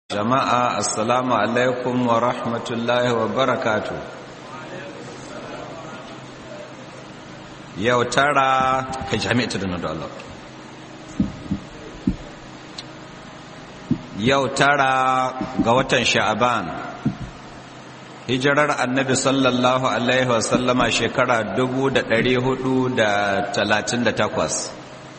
jama'a assalamu alaikum wa rahmatullahi wa barakatu yau tara ka jami'a da da Allah yau tara ga watan sha'aban hijirar annabi sallallahu alaihi wasallama shekara 438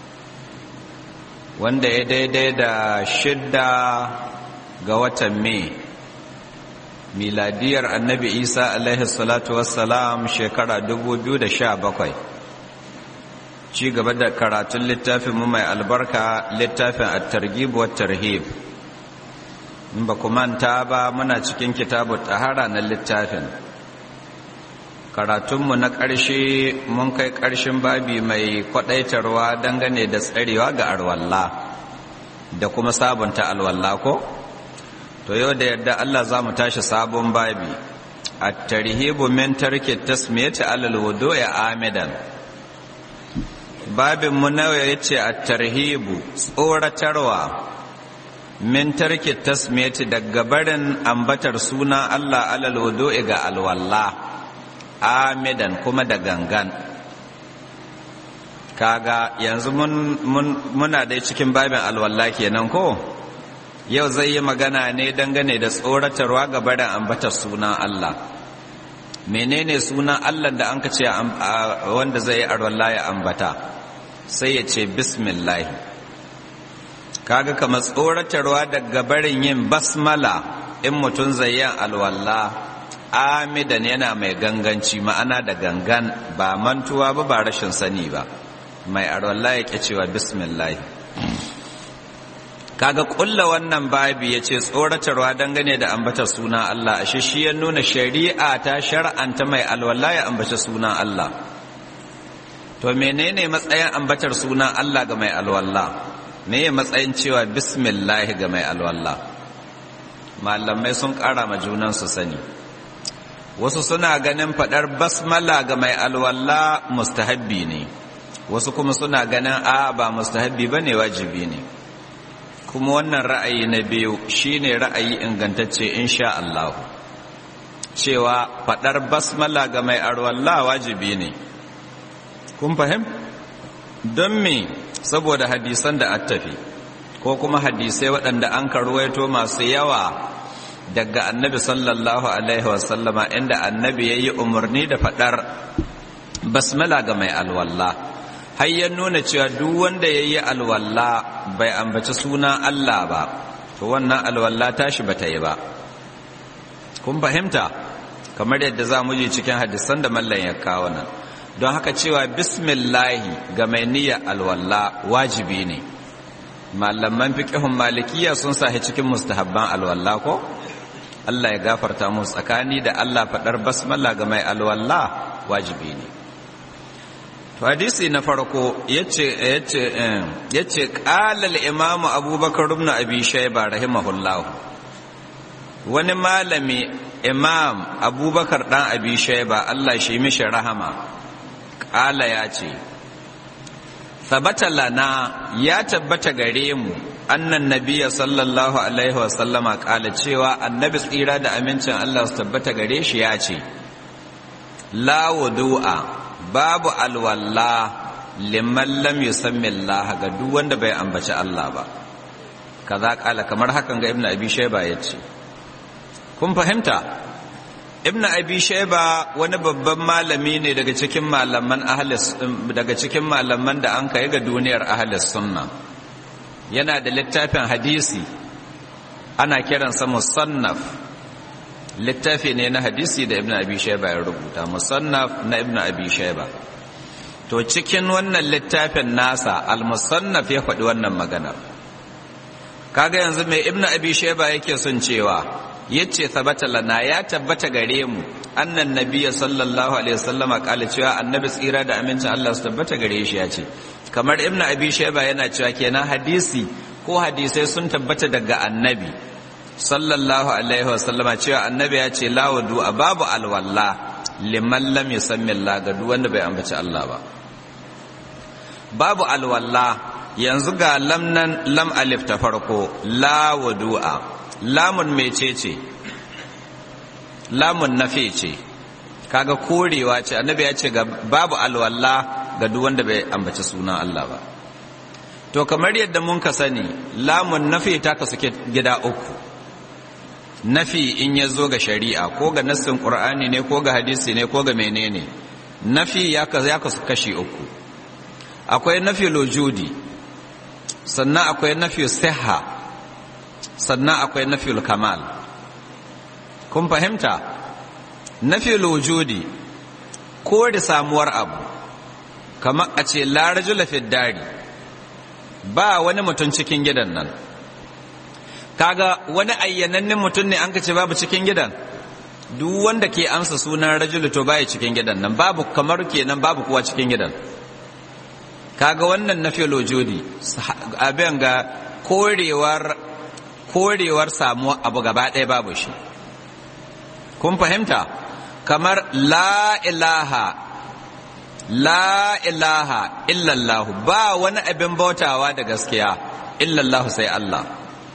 wanda ya daidai da shidda ga watan mai miladiyar annabi isa alaihi salatu wassalam shekara 2017 ci gaba da karatun littafin mu mai albarka littafin at-targhib wa tarhib in ba manta ba muna cikin kitabu tahara na littafin karatunmu na ƙarshe mun kai ƙarshen babi mai kwaɗaitarwa dangane da tsarewa ga arwalla da kuma sabunta alwalla ko? to yau da yadda Allah za mu tashi sabon babi a tarhibu min tarki tasmiyati alal wudu'i amidan babin mu nawa yace a tarhibu tsoratarwa min tarki tasmiyati daga barin ambatar suna Allah alal wudu'i ga alwalla amidan kuma da gangan kaga yanzu mun muna dai cikin babin alwalla kenan ko yau zai yi magana ne dangane da tsoratarwa ga barin ambatar sunan Allah menene sunan Allah da an ka ce wanda zai yi arwalla ya ambata sai ya ce bismillah kaga kama tsoratarwa daga barin yin basmala in mutum zai yi alwalla amidan yana mai ganganci ma'ana da gangan ba mantuwa ba ba rashin sani ba mai arwalla ya cewa bismillah kaga kulla wannan babi ya ce tsoratarwa dangane da ambata suna Allah ashe shi ya nuna shari'a ta shar'anta mai alwala ya ambata suna Allah to menene matsayin ambatar suna Allah ga mai alwala me ya matsayin cewa bismillah ga mai alwala malamai sun ƙara ma junan su sani wasu suna ganin faɗar basmala ga mai alwala mustahabbi ne wasu kuma suna ganin a ba mustahabbi bane wajibi ne kuma wannan ra'ayi na biyu shine ra'ayi ingantacce insha Allah cewa fadar basmala ga mai arwalla wajibi ne kun fahim don me saboda hadisan da attafi ko kuma hadisai waɗanda an karwaito masu yawa daga annabi sallallahu alaihi wasallama inda annabi ya yi umarni da fadar basmala ga mai alwalla har ya nuna cewa duk wanda ya yi alwalla bai ambaci suna Allah ba to wannan alwalla tashi bata yi ba kun fahimta kamar yadda za mu ji cikin hadisan da mallan ya kawo nan don haka cewa bismillahi ga mai niyyar alwalla wajibi ne malaman fiqhun malikiya sun sahi cikin mustahabban alwalla ko Allah ya gafarta mu tsakani da Allah faɗar basmala ga mai alwalla wajibi ne hadisi na farko ya ce ƙalal imamu abubakar rubna abi shaiba rahimahullahu wani malami imam abubakar ɗan abi shaiba allah shi mishi rahama ƙala ya ce sabata lana ya tabbata gare mu annan nabiya sallallahu alaihi wasallama ƙala cewa annabi tsira da amincin allah su tabbata gare shi ya ce la wudu'a babu alwalla liman lam yusammi Allah ga duk wanda bai ambaci Allah ba kaza kala kamar hakan ga ibnu abi shayba yace kun fahimta ibnu abi shayba wani babban malami ne daga cikin malaman ahli daga cikin malaman da an kai ga duniyar ahli sunna yana da littafin hadisi ana kiransa musannaf littafi ne na hadisi da ibn abi shaiba ya rubuta musannaf na ibn abi shaiba to cikin wannan littafin nasa al-musannaf ya faɗi wannan maganar kaga yanzu mai ibn abi shaiba yake son cewa yace sabata lana ya tabbata gare mu annan nabiyyi sallallahu alaihi wasallama kala cewa annabi tsira da amincin Allah su tabbata gare shi ya ce kamar ibn abi shaiba yana cewa kenan hadisi ko hadisai sun tabbata daga annabi sallallahu alaihi wasallama cewa annabi ya ce la wudu a babu alwalla liman lam yusammi Allah ga duk wanda bai ambaci Allah ba babu alwalla yanzu ga lam nan lam alif ta farko la wudu'a lamun mece ce lamun nafi ce kaga korewa ce annabi ya ce ga babu alwala ga duk wanda bai ambaci sunan Allah ba to kamar yadda mun ka sani lamun nafi ta kasu gida uku nafi in ya zo ga shari'a ko ga nassin qur'ani ne ko ga hadisi ne ko ga menene nafi ya kasu kashi uku akwai nafi lojudi sannan akwai nafi siha sannan akwai nafi kamal kun fahimta nafi lojudi ko da samuwar abu kamar a ce larajula dari ba wani mutum cikin gidan nan kaga wani ayyanannen mutum ne an ka ce babu cikin gidan duk wanda ke amsa sunan rajulu to baya cikin gidan nan babu kamar kenan babu kuwa cikin gidan kaga wannan na filojodi abin ga korewar korewar samuwa abu gaba ɗaya babu shi kun fahimta kamar la ilaha la ilaha illallahu ba wani abin bautawa da gaskiya illallahu sai Allah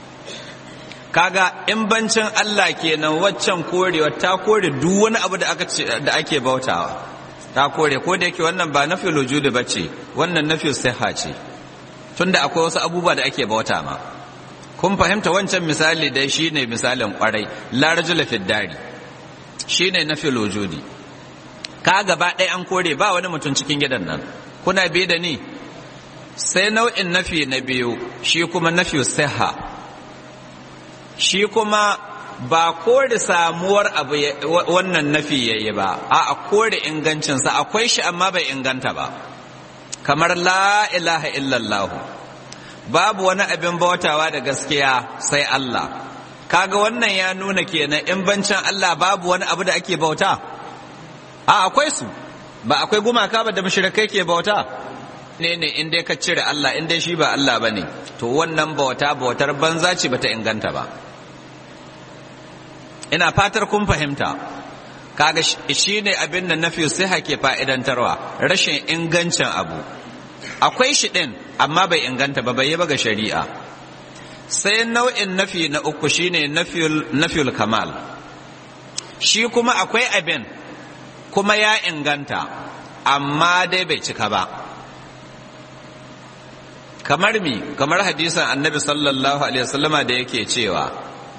kaga in bancin Allah kenan waccan korewa ta kore duk wani abu da aka da ake bautawa ta kore ko da yake wannan ba nafi lujudi bace wannan nafi siha ce tunda akwai wasu abubuwa da ake bauta ma kun fahimta wancan misali dai shine misalin kwarai la rajula fi dari shine nafi lujudi ka gaba ɗaya an kore ba wani mutum cikin gidan nan kuna bi da ni sai nau'in nafi na biyu shi kuma nafi siha shi kuma ba kore samuwar abu wannan nafi yayi ba a kore ingancinsa akwai shi amma bai inganta ba kamar la ilaha illallah babu wani abin bautawa da gaskiya sai Allah kaga wannan ya nuna kenan in bancin Allah babu wani abu da ake bauta a akwai su ba akwai gumaka ba da mushrikai ke bauta ne ne in dai ka cire Allah in dai shi ba Allah bane to wannan bauta bautar banza ce bata inganta ba ina fatar kun fahimta kaga shi ne abin da nafi siha ke fa'idantarwa rashin ingancin abu akwai shi ɗin amma bai inganta ba bai yi ba ga shari'a sai nau'in nafi na uku shine nafiyul kamal shi kuma akwai abin kuma ya inganta amma dai bai cika ba kamar mi kamar hadisan annabi sallallahu alaihi wasallama da yake cewa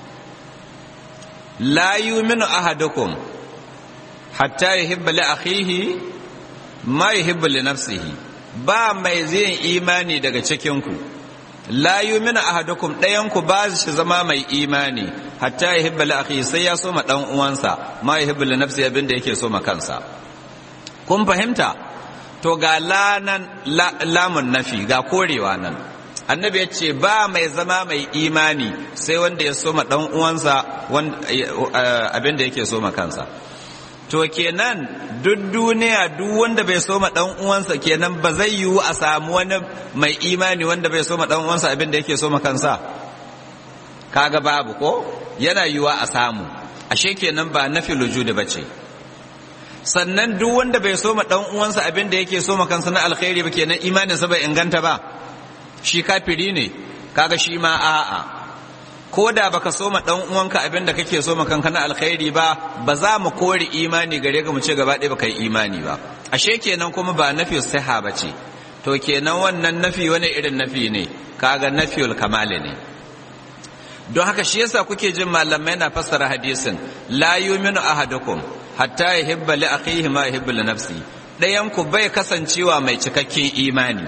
la yuminu ahadukum hatta yuhibba li akhihi ma yuhibbu li nafsihi ba mai zai imani daga cikin ku la yuminu ahadukum ɗayan ku ba shi zama mai imani hatta yuhibba li akhihi sai ya so ma dan uwansa ma yuhibbu li nafsihi abinda yake so ma kansa kun fahimta to ga lanan lamun nafi ga korewa nan annabi ya ce ba mai zama mai imani sai wanda ya soma dan uwansa abin da yake soma kansa to kenan duk duniya duk wanda bai soma dan uwansa kenan ba zai yiwu a samu wani mai imani wanda bai soma dan uwansa abin da yake soma kansa kaga babu ko yana yiwuwa a samu ashe kenan ba nafi lujudi bace sannan duk wanda bai soma dan uwansa abin da yake soma kansa na alkhairi ba kenan imaninsa bai inganta ba shi kafiri ne kaga shi ma a'a ko da baka soma dan uwanka abin da kake soma kanka na alkhairi ba ba za mu kore imani gare ka mu ce gaba ɗaya baka yi imani ba ashe kenan kuma ba nafi siha ba ce to kenan wannan nafi wani irin nafi ne kaga nafiyul kamali ne don haka shi yasa kuke jin malamai na fassara hadisin la yuminu ahadukum hatta yuhibba li akhihi ma yuhibbu li nafsi dayan ku bai kasancewa mai cikakken imani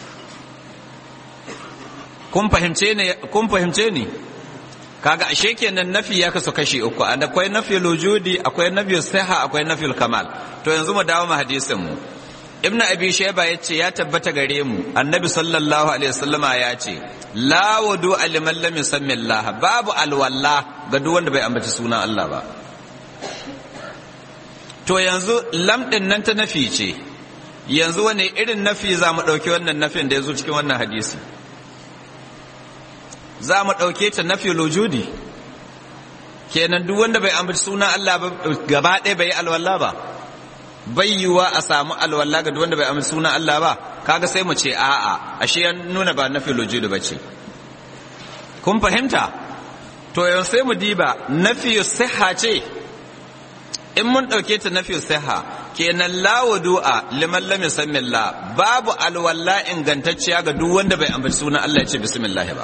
kun fahimce ne kun fahimce ni kaga ashe kenan nafi ya kasu kashi uku akwai nafi lujudi akwai nafi siha akwai nafi kamal to yanzu mu dawo mu hadisin mu ibnu abi shayba yace ya tabbata gare mu annabi sallallahu alaihi wasallama ya ce la wudu liman lam yusammi allah babu alwalla ga duk wanda bai ambaci sunan Allah ba to yanzu lam din nan ta nafi ce yanzu wani irin nafi za mu ɗauki wannan nafin da ya zo cikin wannan hadisi za mu ɗauke ta nafi lujudi kenan duk wanda bai ambaci sunan Allah ba gaba ɗaya bai yi alwala ba bai yiwa a samu alwala ga duk wanda bai ambaci sunan Allah ba kaga sai mu ce a'a ashe ya nuna ba nafi lujudi ba ce kun fahimta to yau sai mu diba nafiyu siha ce in mun ɗauke ta nafiyu siha kenan la wudu'a liman lam yusammillah babu alwalla ingantacciya ga duk wanda bai ambaci sunan Allah ya ce bismillah ba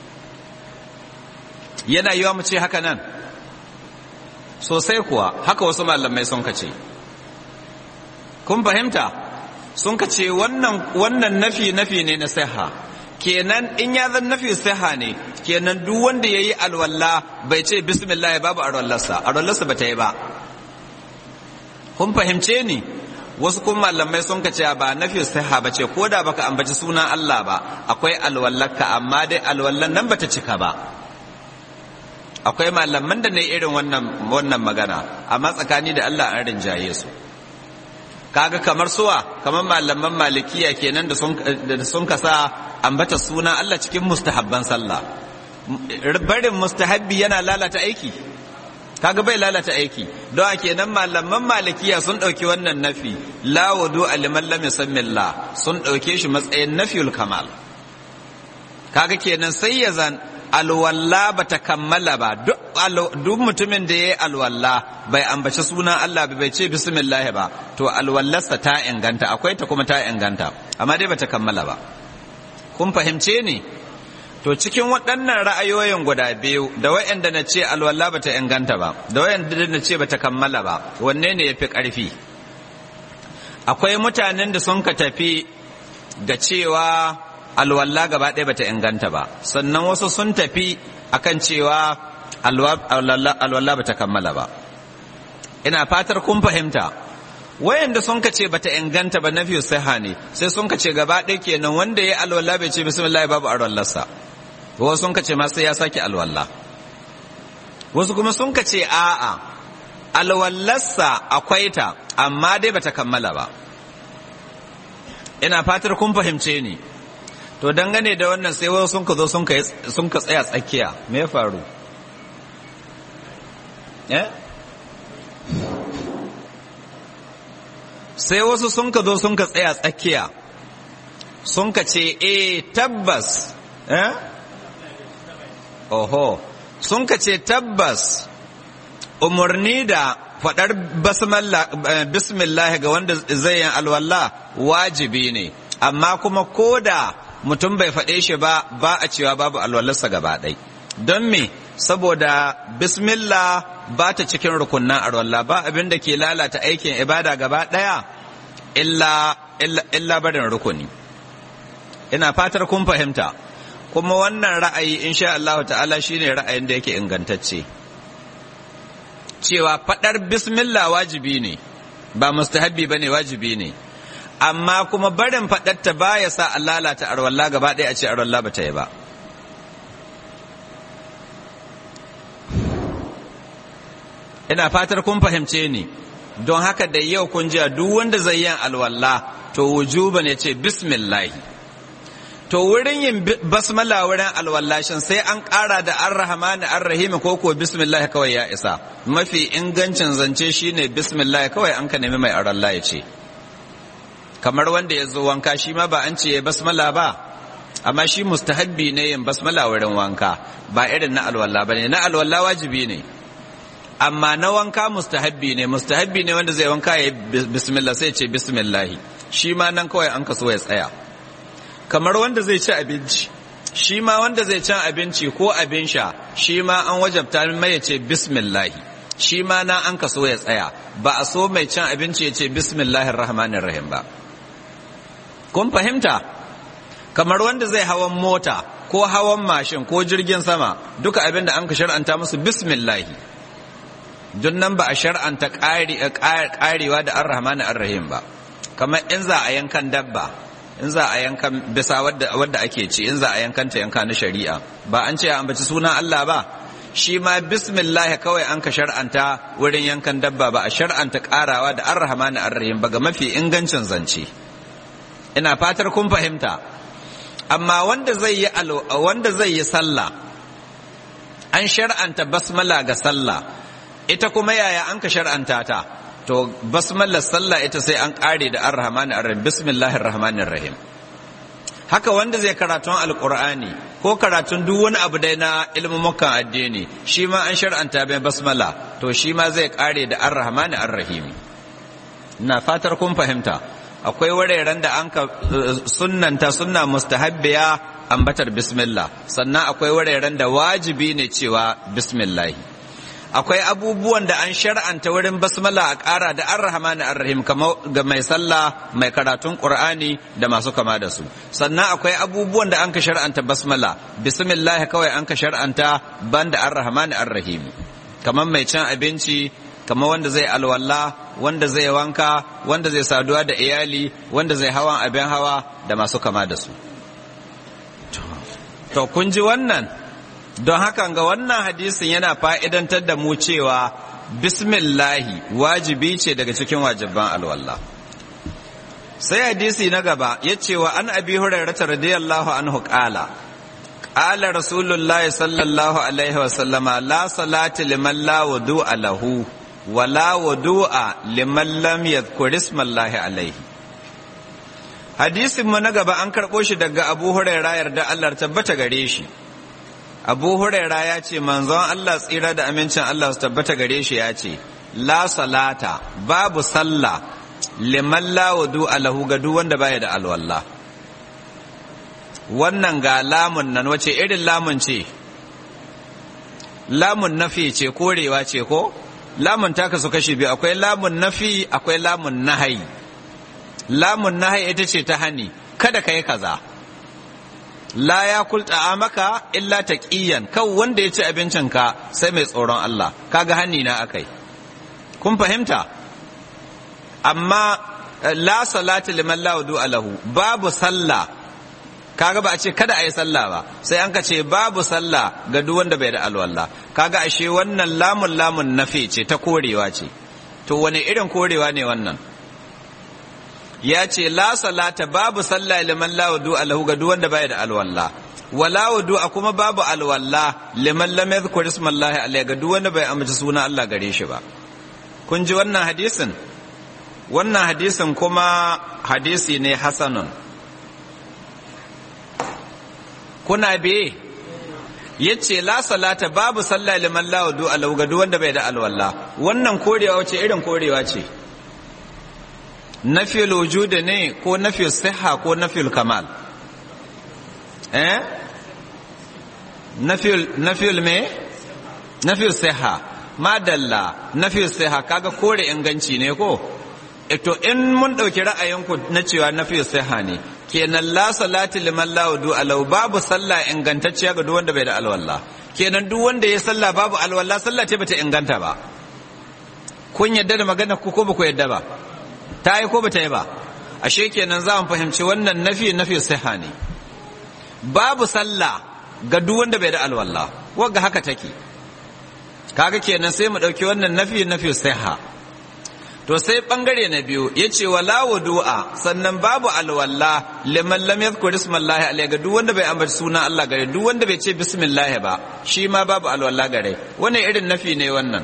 yana yiwa mu ce haka nan sosai kuwa haka wasu malamai sun ka ce kun fahimta sun ka ce wannan wannan nafi nafi ne na siha kenan in ya zan nafi siha ne kenan duk wanda yayi alwalla bai ce bismillah babu alwallarsa alwallarsa ba ta yi ba kun fahimce ni wasu kuma malamai sun ka ce ba nafi siha ba ce ko da baka ambaci sunan Allah ba akwai alwallarka amma dai alwallan nan bata cika ba akwai malaman da ne irin wannan wannan magana amma tsakani da Allah an rinjaye su kaga kamar suwa kamar malaman malikiya kenan da sun da sun kasa ambata suna Allah cikin mustahabban sallah barin mustahabbi yana lalata aiki kaga bai lalata aiki don a kenan malaman malikiya sun ɗauki wannan nafi la wudu aliman lam yusammillah sun ɗauke shi matsayin nafiyul kamal kaga kenan sai ya zan alwalla ba ta kammala ba duk mutumin da ya yi alwalla bai ambaci sunan Allah bai ce bismillah ba to alwallarsa ta inganta akwai ta kuma ta inganta amma dai ba ta kammala ba kun fahimce ni to cikin waɗannan ra'ayoyin guda biyu da wayanda na ce alwalla ba ta inganta ba da wayanda na ce ba ta kammala ba wanne ne ya fi ƙarfi akwai mutanen da sun ka tafi ga cewa alwalla gaba ɗaya bata inganta ba sannan wasu sun tafi akan cewa alwalla bata kammala ba ina fatar kun fahimta wayanda sun ka ce bata inganta ba nafi siha ne sai sun ka ce gaba ɗaya kenan wanda ya alwalla bai ce bismillah babu alwallarsa wasu sun ka ce ma sai ya sake alwalla wasu kuma sun ka ce a'a alwallarsa akwai ta amma dai bata kammala ba ina fatar kun fahimce ni to dangane da wannan sai wasu sun ka zo sun ka tsaya tsakiya me ya faru sai wasu sun ka zo sun ka tsaya tsakiya sun ka ce e tabbas eh oho sun ka ce tabbas umarni da faɗar bismillah ga wanda zai yin alwallah wajibi ne amma kuma ko da mutum bai faɗe shi ba ba a cewa babu alwalarsa gaba ɗai don me saboda bismillah ba ta cikin rukunnan alwallah ba abin da ke lalata aikin ibada gaba ɗaya illa, illa, barin rukuni ina fatar kun fahimta kuma wannan ra'ayi insha Allah ta'ala shine ra'ayin da yake ingantacce cewa faɗar bismillah wajibi ne ba mustahabbi ba ne wajibi ne amma kuma barin faɗarta ba ya sa a lalata arwalla gaba ɗaya a ce arwalla ba ta yi ba ina fatar kun fahimce ni don haka da yau kun ji duk wanda zai yin alwalla to wujuba ne ce bismillahi to wurin yin basmala wurin alwallashin sai an ƙara da an rahamani an rahimi ko ko bismillah kawai ya isa mafi ingancin zance shine bismillah kawai an ka nemi mai aralla ya ce kamar wanda ya zo wanka shi ma ba an ce ya basmala ba amma shi mustahabbi ne yin basmala wurin wanka ba irin na alwala ba ne na alwala wajibi ne amma na wanka mustahabbi ne mustahabbi ne wanda zai wanka ya yi bismillah sai ce bismillahi shi ma nan kawai an kaso ya tsaya kamar wanda zai ci abinci shi ma wanda zai ci abinci ko abin sha shi ma an wajabta mai ya ce bismillahi shi ma na an kaso ya tsaya ba a so mai cin abinci ya ce bismillahir rahmanir rahim ba kun fahimta kamar wanda zai hawan mota ko hawan mashin ko jirgin sama duka abin da an ka shar'anta musu bismillahi don nan ba a shar'anta karewa da ar-rahman ar-rahim ba kamar in za a yankan dabba in za a yankan bisa wadda ake ci in za a yankan ta yanka na shari'a ba an ce a ambaci sunan Allah ba shi ma bismillah kawai an ka shar'anta wurin yankan dabba ba a shar'anta karawa da ar-rahman ar-rahim ba ga mafi ingancin zance ina fatar kun fahimta amma wanda zai yi wanda zai yi sallah an shar'anta basmala ga sallah ita kuma yaya an ka shar'anta ta to basmalar sallah ita sai an kare da ar-rahman ar-rahim bismillahir rahmanir rahim haka wanda zai karatun alkur'ani ko karatun duk wani abu dai na ilmumukan addini shi ma an shar'anta bai basmala to shi ma zai kare da ar-rahmani ar-rahimi na fatar kun fahimta akwai wuraren da an ka sunnanta sunna mustahabbiya ambatar bismillah sannan akwai wuraren da wajibi ne cewa bismillah akwai abubuwan da an shar'anta wurin basmala a ƙara da ar-rahmani ar-rahim ga mai sallah mai karatun qur'ani da masu kama da su sannan akwai abubuwan da an ka shar'anta basmala bismillah kawai an ka shar'anta banda ar-rahmani ar-rahim kamar mai cin abinci kamar wanda zai alwala wanda zai wanka wanda zai saduwa da iyali wanda zai hawan abin hawa da masu kama da su to kun ji wannan don hakan ga wannan hadisin yana fa'idantar da mu cewa bismillahi wajibi ce daga cikin wajibban alwallah sai hadisi na gaba ya ce wa an abi hurairata radiyallahu anhu ƙala ƙala rasulullah sallallahu alaihi wasallama la salati liman la wudu'a lahu wa la wudu'a liman lam yadhkur ismallahi alaihi hadisin mu na gaba an karɓo shi daga abu hurairah yarda Allah tabbata gare shi abu huraira ya ce manzon Allah tsira da amincin Allah su tabbata gare shi ya ce la salata babu sallah liman la wudu alahu ga duk wanda baya da alwala wannan ga lamun nan wace irin lamun ce lamun nafi ce korewa ce ko lamun ta kasu kashi biyu akwai lamun nafi akwai lamun nahayi lamun nahayi ita ce ta hani kada ka yi kaza la ya kulta maka illa taqiyan kan wanda ya ci abincinka sai mai tsoron Allah kaga hanni na akai kun fahimta amma la salati liman la wudu alahu babu sallah kaga ba a ce kada a yi sallah ba sai an ka ce babu sallah ga duk wanda bai da alwala kaga ashe wannan lamun lamun nafi ce ta korewa ce to wani irin korewa ne wannan ya ce la salata babu sallah liman la wudu alahu ga duk wanda baya da alwala wala wudu a kuma babu alwala liman lam yadhkur ismallahi alayhi ga duk wanda bai amince suna Allah gare shi ba kun ji wannan hadisin wannan hadisin kuma hadisi ne hasanun kuna be yace la salata babu sallah liman la wudu alahu ga duk wanda bai da alwala wannan korewa wace irin korewa ce nafil wujudi ne ko nafil siha ko nafil kamal eh nafil nafil me nafil siha madalla nafil siha kaga kore inganci ne ko to in mun dauki ra'ayinku na cewa nafil siha ne kenan la salati liman la wudu alau babu sallah ingantacciya ga duk wanda bai da alwala kenan duk wanda ya sallah babu alwala sallah ce bata inganta ba kun yadda da magana ku ko ba ku yadda ba ta yi ko bata yi ba ashe kenan za mu fahimci wannan nafi nafi siha ne babu sallah ga duk wanda bai da alwala wagga haka take kaga kenan sai mu dauki wannan nafi nafi siha to sai bangare na biyu yace wala wudu'a sannan babu alwala liman lam yadhkur ismallahi alayhi ga duk wanda bai ambaci sunan Allah gare duk wanda bai ce bismillah ba shi ma babu alwala gare wannan irin nafi ne wannan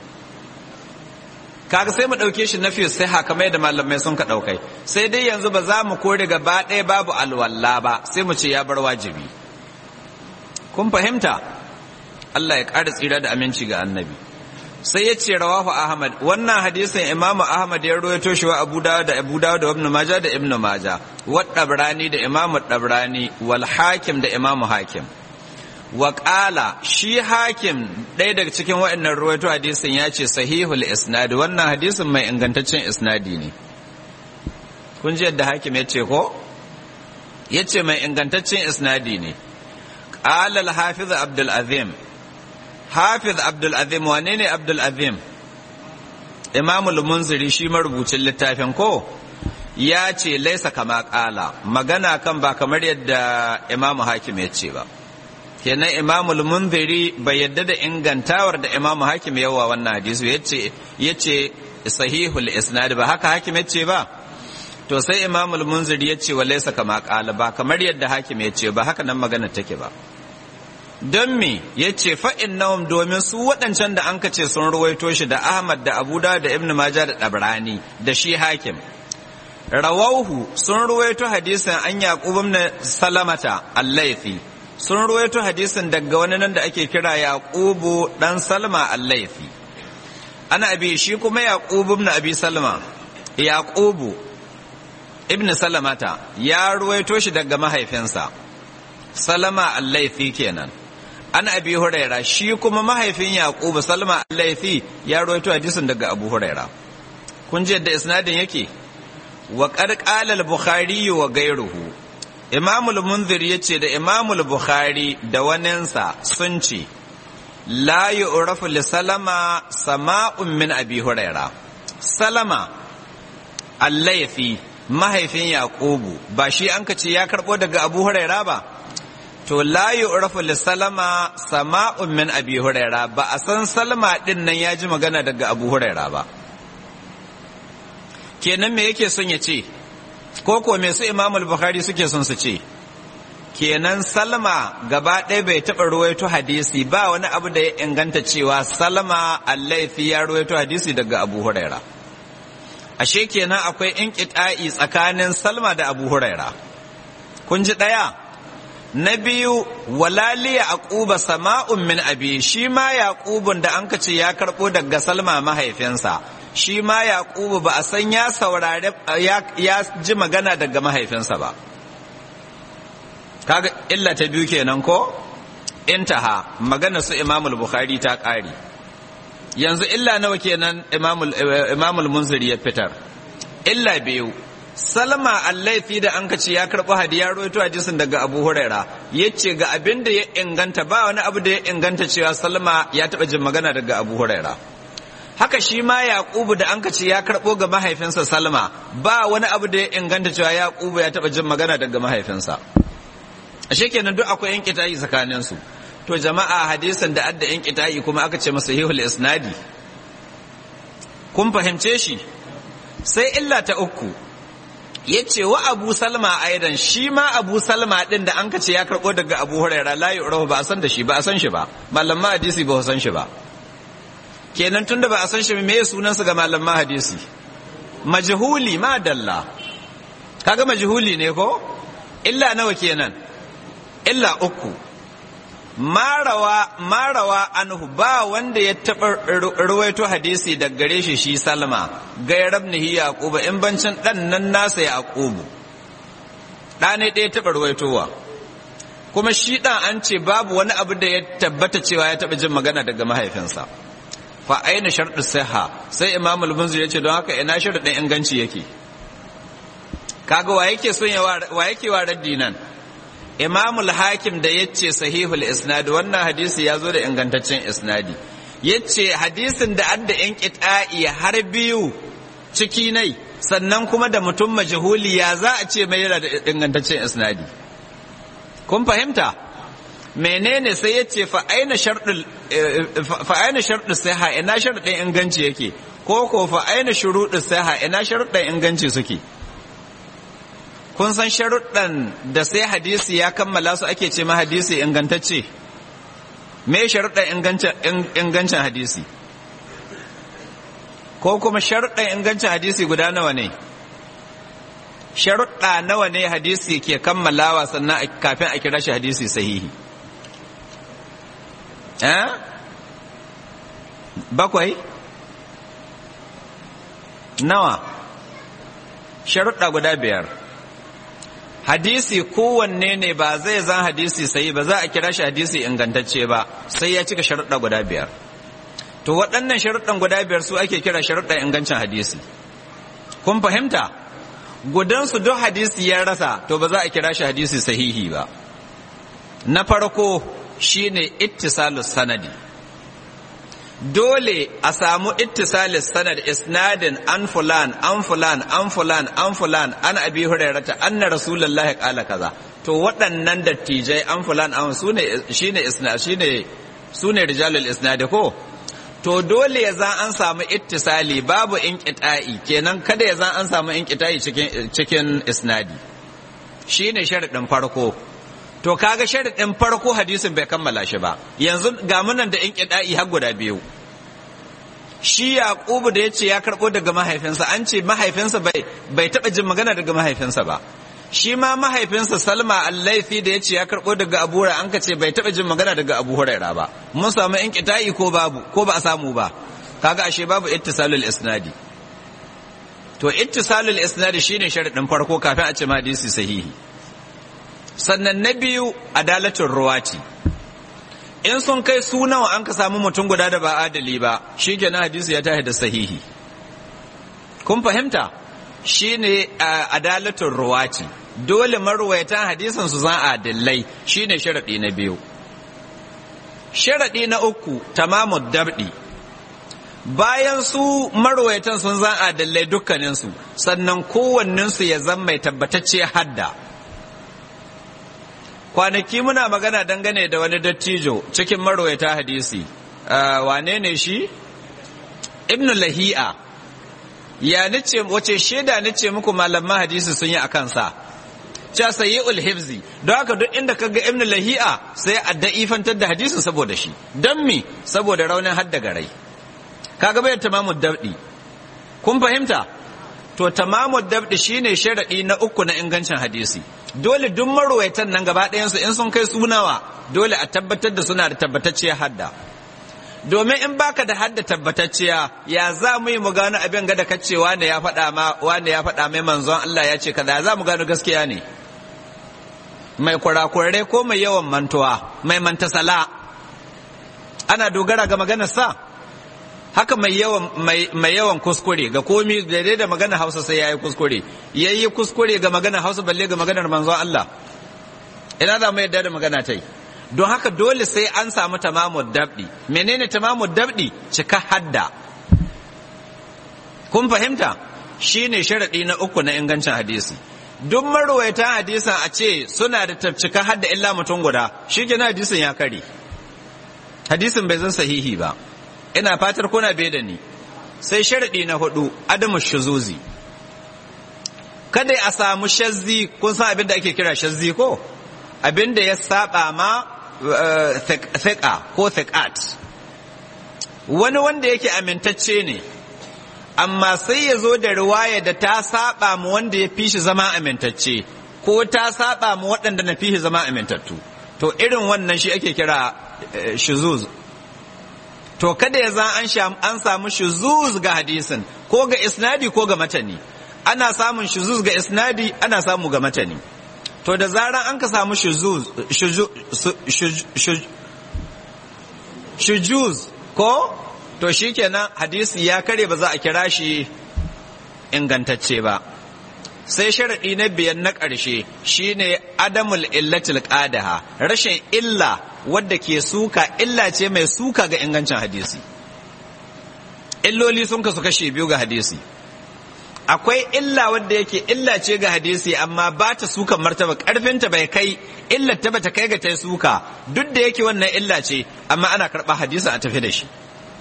kaga sai mu ɗauke shi na fiye sai kamar yadda malamai sun ka ɗaukai sai dai yanzu ba za mu kore gaba ɗaya babu alwala ba sai mu ce ya bar wajibi kun fahimta Allah ya ƙara tsira da aminci ga annabi sai ya ce rawahu ahmad wannan hadisin imamu ahmad ya rawaito shi wa abu dawud da abu dawud da ibn maja da ibn maja wa dabrani da imamu dabrani wal hakim da imamu hakim wa ƙala shi hakim ɗaya daga cikin waɗannan ruwaito hadisin ya ce sahihul isnadi wannan hadisin mai ingantaccen isnadi ne kun ji yadda hakim ya ce ko ya ce mai ingantaccen isnadi ne ƙala al-hafiz abdul azim hafiz abdul azim wane ne abdul azim imamul munziri shi marubucin littafin ko ya ce laisa kama ƙala magana kan ba kamar yadda imamu hakim ya ce ba kenan imamul munziri bai yadda da ingantawar da imamu hakim yawa wannan hadisi yace yace sahihul isnad ba haka hakim yace ba to sai imamul munziri yace wa laysa kama qala ba kamar yadda hakim yace ba haka nan magana take ba don me yace fa innahum domin su waɗancan da anka ce sun ruwaito shi da Ahmad da Abu Dawud da Ibn Majah da Dabrani da shi hakim rawauhu sun ruwaito hadisin an yaqub ibn salamata al-laythi sun ruwaito hadisin daga wani nan da ake kira yaqubu dan salma al-laythi ana abi shi kuma yaqubu ibn abi salma yaqubu ibn salamata ya ruwaito shi daga mahaifinsa salama al-laythi kenan an abi huraira shi kuma mahaifin yaqubu salma al-laythi ya ruwaito hadisin daga abu huraira kun ji yadda isnadin yake wa qad qala al-bukhari wa ghayruhu imam al-munzir yace da imam al-bukhari da waninsa sun ce la yu'rafu li salama sama'un min abi huraira salama al-laythi mahaifin yaqubu ba shi an ce ya karbo daga abu huraira ba to la yu'rafu li salama sama'un min abi huraira ba a san salma din nan ya ji magana daga abu huraira ba kenan me yake son ya ce ko ko me su imamul bukhari suke son su ce kenan salma gaba ɗaya bai taɓa ruwaito hadisi ba wani abu da ya inganta cewa salma allaifi ya ruwaito hadisi daga abu huraira ashe kenan akwai inƙita'i tsakanin salma da abu huraira kun ji ɗaya na biyu walaliya aquba sama'un min abi shi ma yaqubun da an ce ya karɓo daga salma mahaifinsa shi ma yaqubu ba a san ya saurare ya ji magana daga mahaifinsa ba kaga illa ta biyu kenan ko intaha magana su imamul bukhari ta ƙari yanzu illa nawa kenan imamul munziri ya fitar illa biyu salma allaifi da an kace ya karɓo hadiya roito hadisin daga abu huraira ya ce ga abin da ya inganta ba wani abu da ya inganta cewa salma ya taɓa jin magana daga abu huraira haka shi ma yaqubu da an kace ya karɓo ga mahaifinsa salma ba wani abu da ya inganta cewa yaqubu ya taɓa jin magana daga mahaifinsa ashe kenan duk akwai yan kitayi tsakanin su to jama'a hadisin da adda yan kitayi kuma aka ce masa hihul isnadi kun fahimce shi sai illa ta uku ya ce wa abu salma aidan shi ma abu salma din da an ce ya karɓo daga abu huraira la yu'rafu ba a san da shi ba a san shi ba malaman hadisi ba san shi ba kenan tunda ba a san shi me sunansa ga malaman hadisi majhuli ma dalla kaga majhuli ne ko illa nawa kenan illa uku marawa marawa anhu ba wanda ya taɓa ruwaito hadisi da gare shi shi salma gairab nihi yaquba in bancin dan nan nasa yaqubu ɗa ne ɗaya taɓa ruwaitowa kuma shi ɗan an ce babu wani abu da ya tabbata cewa ya taɓa jin magana daga mahaifinsa fa aina sharɗu siha sai imam al-munzir ya ce don haka ina sharɗin inganci yake kaga wa yake son ya wa yake wa raddi nan imamul hakim da yace sahihul isnad wannan hadisi ya zo da ingantaccen isnadi yace hadisin da adda in qita'i har biyu ciki nai sannan kuma da mutum majhuli ya za a ce mai yana da ingantaccen isnadi kun fahimta menene sai yace fa aina sharɗul fa aina sharɗu saha ina sharɗin inganci yake ko ko fa aina shuruɗu saha ina sharuɗin inganci suke kun san sharuɗan da sai hadisi ya kammala su ake ce ma hadisi ingantacce me sharuɗan ingancin hadisi ko kuma sharuɗan ingancin hadisi guda nawa ne sharuɗa nawa ne hadisi ke kammalawa sannan kafin a kira shi hadisi sahihi eh bakwai nawa sharuɗa guda biyar hadisi kowanne ne ba zai zan hadisi sai ba za a kira shi hadisi ingantacce ba sai ya cika sharuɗa guda biyar to waɗannan sharuɗan guda biyar su ake kira sharuɗan ingancin hadisi kun fahimta gudansu duk hadisi ya rasa to ba za a kira shi hadisi sahihi ba na farko shine ittisalus sanadi dole a samu ittisalis sanad isnadin an fulan an fulan an fulan an fulan an abi hurairata anna rasulullahi qala kaza to waɗannan dattijai an fulan an sune shine isnad shine sune rijalul isnad ko to dole ya zan an samu ittisali babu inqita'i kenan kada ya zan an samu inqita'i cikin cikin isnadi shine sharadin farko to kaga sharadin farko hadisin bai kammala shi ba yanzu ga munan da inqida'i har guda biyu shi yaqubu da yace ya karbo daga mahaifinsa an ce mahaifinsa bai bai taba jin magana daga mahaifinsa ba shi ma mahaifinsa salma allaifi da yace ya karbo daga abu hurairah an ka ce bai taba jin magana daga abu hurairah ba mun samu in kita'i ko babu ko ba a samu ba kaga ashe babu ittisalul isnadi to ittisalul isnadi shine sharadin farko kafin a ce hadisi sahihi sannan na biyu adalatul ruwati in sun kai su nawa an ka samu mutum guda da ba adali ba shi kenan hadisi ya tahi da sahihi kun fahimta shine adalatul ruwati dole marwayatan hadisin su zan adillai shine sharadi na biyu sharadi na uku tamamud dabdi bayan su marwayatan sun zan adillai dukkaninsu sannan kowanninsu ya zan mai tabbatacce hadda kwanaki muna magana dangane da wani dattijo cikin marwaita hadisi wane ne shi ibn lahi'a ya nace wace shaida nace muku malaman hadisi sun yi akan sa cha sayyul hifzi don haka duk inda kaga ibn lahi'a sai a da'ifantar da hadisin saboda shi dan mi saboda raunin hadda garai kaga bai tamamu dabdi kun fahimta to tamamu dabdi shine sharadi na uku na ingancin hadisi dole duk marwaitan nan gaba ɗayansu in sun kai sunawa dole a tabbatar da suna da tabbatacciyar hadda domin in baka da hadda tabbatacciya ya za mu yi mu gano abin ga da kace wanda ya faɗa ma wanda ya faɗa mai manzon Allah ya ce kaza za mu gano gaskiya ne mai kurakurai ko mai yawan mantuwa mai mantasala ana dogara ga maganar sa haka mai yawan mai yawan kuskure ga komi daidai da magana Hausa sai yayi kuskure yayi kuskure ga magana Hausa balle ga maganar manzon Allah ina za mu yadda da magana tai don haka dole sai an samu tamamu dabdi menene tamamu dabdi cika hadda kun fahimta shine sharadi na uku na ingancin hadisi duk marwayatan hadisan a ce suna da cika hadda illa mutum guda shi hadisin ya kare hadisin bai zan sahihi ba ina fatar kuna bai da ni sai sharaɗi na hudu adamu shuzuzi kada a samu shazzi kun san abin da ake kira shazzi ko abin da ya saba ma thiqa ko thiqat wani wanda yake amintacce ne amma sai ya zo da riwaya da ta saba mu wanda ya fi shi zama amintacce ko ta saba mu waɗanda na fi shi zama amintattu to irin wannan shi ake kira shuzuz to kada ya zan an samu shuzuz ga hadisin ko ga isnadi ko ga matani ana samun shuzuz ga isnadi ana samu ga matani to da zaran an ka samu shuzuz shujuz ko to shikenan hadisi ya kare ba za a kira shi ingantacce ba sai sharaɗi na biyan na ƙarshe shine adamul illatil qadaha rashin illa wadda ke suka illa ce mai suka ga ingancin hadisi illoli sun kasu kashe biyu ga hadisi akwai illa wadda yake illa ce ga hadisi amma ba ta suka martaba karfinta bai kai illa ta bata kai ga ta suka duk da yake wannan illa ce amma ana karɓa hadisi a tafi da shi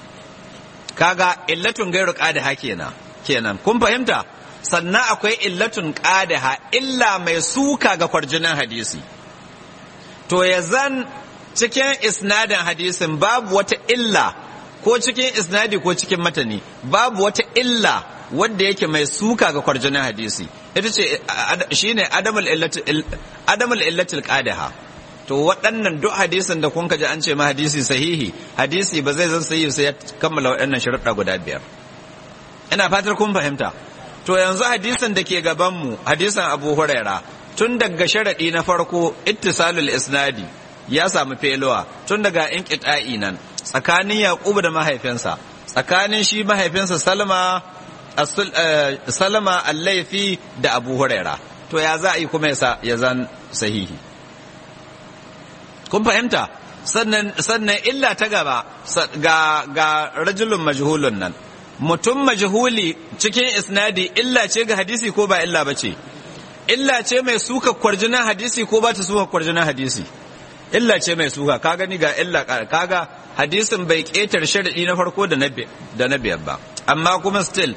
kaga illatun gairu qadaha kenan kenan kun fahimta sannan akwai illatun qadaha illa mai suka ga kwarjinan hadisi to ya zan cikin isnadin hadisin babu wata illa ko cikin isnadi ko cikin matani babu wata illa wadda yake mai suka ga kwarjinin hadisi ita ce shine adamul illatil qadaha to waɗannan duk hadisin da kun ji an ce ma hadisi sahihi hadisi ba zai zan sahihi sai ya kammala waɗannan sharuɗa guda biyar ina fatar kun fahimta to yanzu hadisin da ke gaban mu hadisin Abu Huraira tun daga sharaɗi na farko ittisalul isnadi ya samu feluwa tun daga in nan tsakanin Yaqubu da mahaifinsa tsakanin shi mahaifinsa Salma Salama Allaifi da Abu Huraira to ya za a yi kuma ya zan sahihi kun fahimta sannan sannan illa ta gaba ga ga rajulun majhulun nan mutum majhuli cikin isnadi illa ce ga hadisi ko ba illa ba ce illa ce mai suka kwarjinan hadisi ko ba ta suka kwarjinan hadisi illa ce mai suka ka gani ga illa kaga hadisin bai ketar sharadi na farko da na biyar ba amma kuma still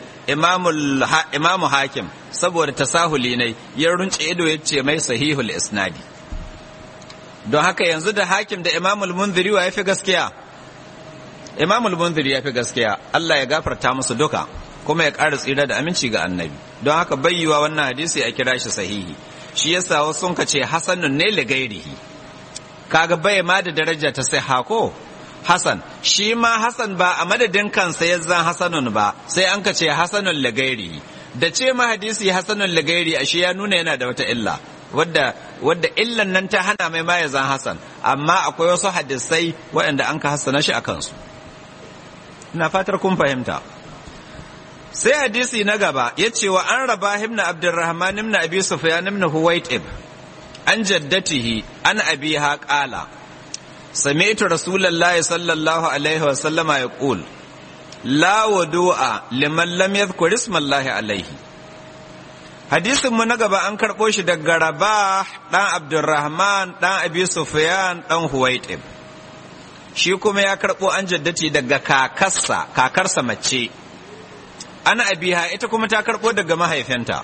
imamu hakim saboda tasahuli ne ya runce ido ya ce mai sahihul isnadi don haka yanzu da hakim da imamul munziri wa ya fi gaskiya imam al-munzir ya fi gaskiya Allah ya gafarta musu duka kuma ya ƙara tsira da aminci ga annabi don haka bayyuwa wannan hadisi a kira shi sahihi shi yasa wasu sun ce hasanun ne li gairihi kaga bai ma da daraja ta sai hako hasan shi ma hasan ba a madadin kansa ya zan hasanun ba sai an ka ce hasanun li gairihi da ce ma hadisi hasanun li gairi ashe ya nuna yana da wata illa wadda wadda illan nan ta hana mai ma ya zan hasan amma akwai wasu hadisai waɗanda an ka hassana shi a kansu ina fatar kun fahimta sai hadisi na gaba ya ce wa an raba himna abdurrahman ibn abi sufyan ibn huwaitib an jaddatihi an abiha qala sami'tu rasulullahi sallallahu alaihi wa sallama yaqul la wudu'a liman lam yadhkur ismallahi alaihi hadisin mu na gaba an karɓo shi daga rabah ɗan abdurrahman ɗan abi sufyan ɗan huwaitib shi kuma ya karɓo an jaddati daga kakarsa kakarsa mace ana abiha ita kuma ta karɓo daga mahaifinta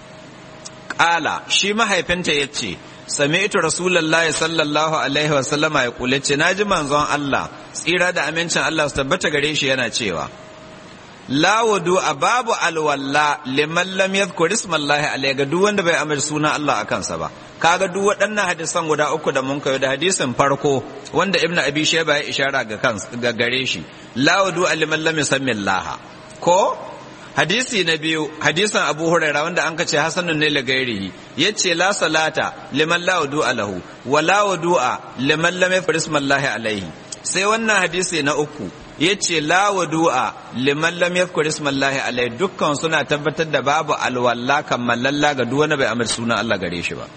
ƙala shi mahaifinta ya ce sami'tu rasulullahi sallallahu alaihi wasallama ya kula ce na ji manzon Allah tsira da amincin Allah su tabbata gare shi yana cewa la wudu a babu alwalla liman lam yadhkur ismallahi alayhi ga duk wanda bai amir suna Allah a kansa ba kaga duk waɗannan hadisan guda uku da mun kai da hadisin farko wanda ibnu abi shayba ya ishara ga kansa ga gare shi la wudu liman lam yusammillaha ko hadisi na biyu hadisan abu huraira wanda an kace hasanun ne lagairihi yace la salata liman la wudu lahu wa la wudu'a liman lam yadhkur ismallahi alayhi sai wannan hadisi na uku ya ce la wadu'a liman lam yadhkur ismallahi alai dukkan suna tabbatar da babu alwalla kammalalla ga duk wanda bai amir sunan Allah gare shi ba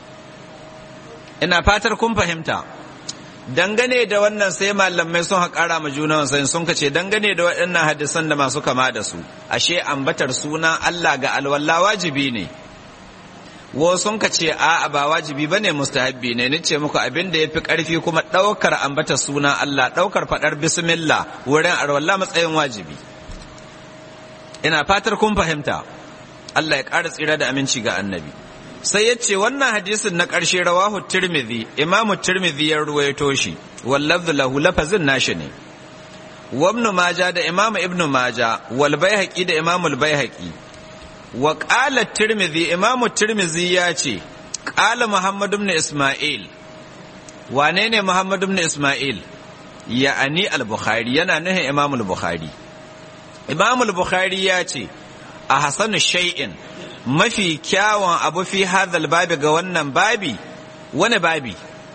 ina fatar kun fahimta dangane da wannan sai malamai sun haƙara ma juna sai sun kace dangane da waɗannan hadisan da masu kama da su ashe ambatar sunan Allah ga alwalla wajibi ne wasu sun ka ce a ba wajibi ba ne mustahabbi ne ni ce muku abin da ya fi ƙarfi kuma ɗaukar ambata suna Allah ɗaukar faɗar bismillah wurin arwalla matsayin wajibi ina fatar kun fahimta Allah ya ƙara tsira da aminci ga annabi sai ya ce wannan hadisin na ƙarshe rawahu tirmidhi imamu tirmidhi ya ruwaito shi wallafzu lahu lafazin nashi ne wa ibnu maja da imamu ibnu maja wal baihaqi da imamu al baihaqi wa ƙala tirmidhi imamu tirmidhi ya ce ƙala muhammad ibn isma'il wane ne muhammad ibn isma'il ya'ani al-bukhari yana nuhin imamu al-bukhari imamu al-bukhari ya ce a hasanu shay'in mafi kyawun abu fi hadhal babi ga wannan babi wani babi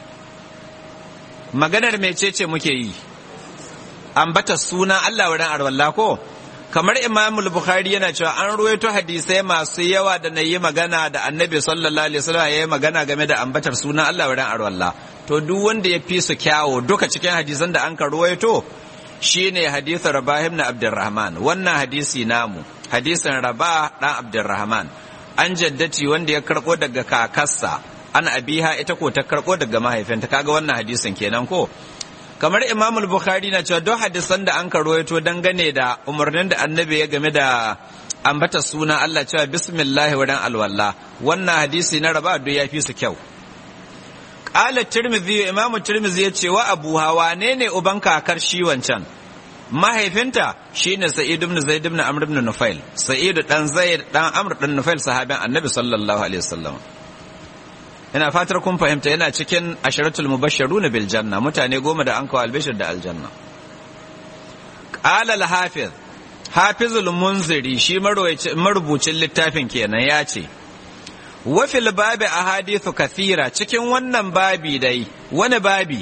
maganar mecece muke yi ambata suna Allah wurin arwallah ko kamar imam bukhari yana cewa an ruwaito hadisai masu yawa da na yi magana da annabi sallallahu alaihi wasallam ya yi magana game da ambatar sunan Allah wurin arwalla to duk wanda ya fi su kyawo duka cikin hadisan da an ka ruwaito shine hadisin rabah ibn abdurrahman wannan hadisi namu hadisin rabah dan abdurrahman an jaddati wanda ya karbo daga kakarsa an abiha ita ko ta karbo daga mahaifinta kaga wannan hadisin kenan ko kamar imam bukhari na cewa don hadisan da an karuwaito dangane da umarnin da annabi ya game da ambata suna Allah cewa bismillah wurin alwala wannan hadisi na raba duk ya fi su kyau qala tirmidhi imam tirmidhi ya ce wa abu hawa ne ne uban kakar shi wancan mahaifinta shine sa'id ibn zaid ibn amr ibn nufail sa'id dan zaid dan amr dan nufail sahabin annabi sallallahu alaihi wasallam ina fatar kun fahimta yana cikin asharatul mubashsharuna bil janna mutane goma da an kawo albishir da aljanna qala al hafiz hafizul munziri shi marubucin littafin kenan ya ce wa fil babi ahadithu kathira cikin wannan babi dai wani babi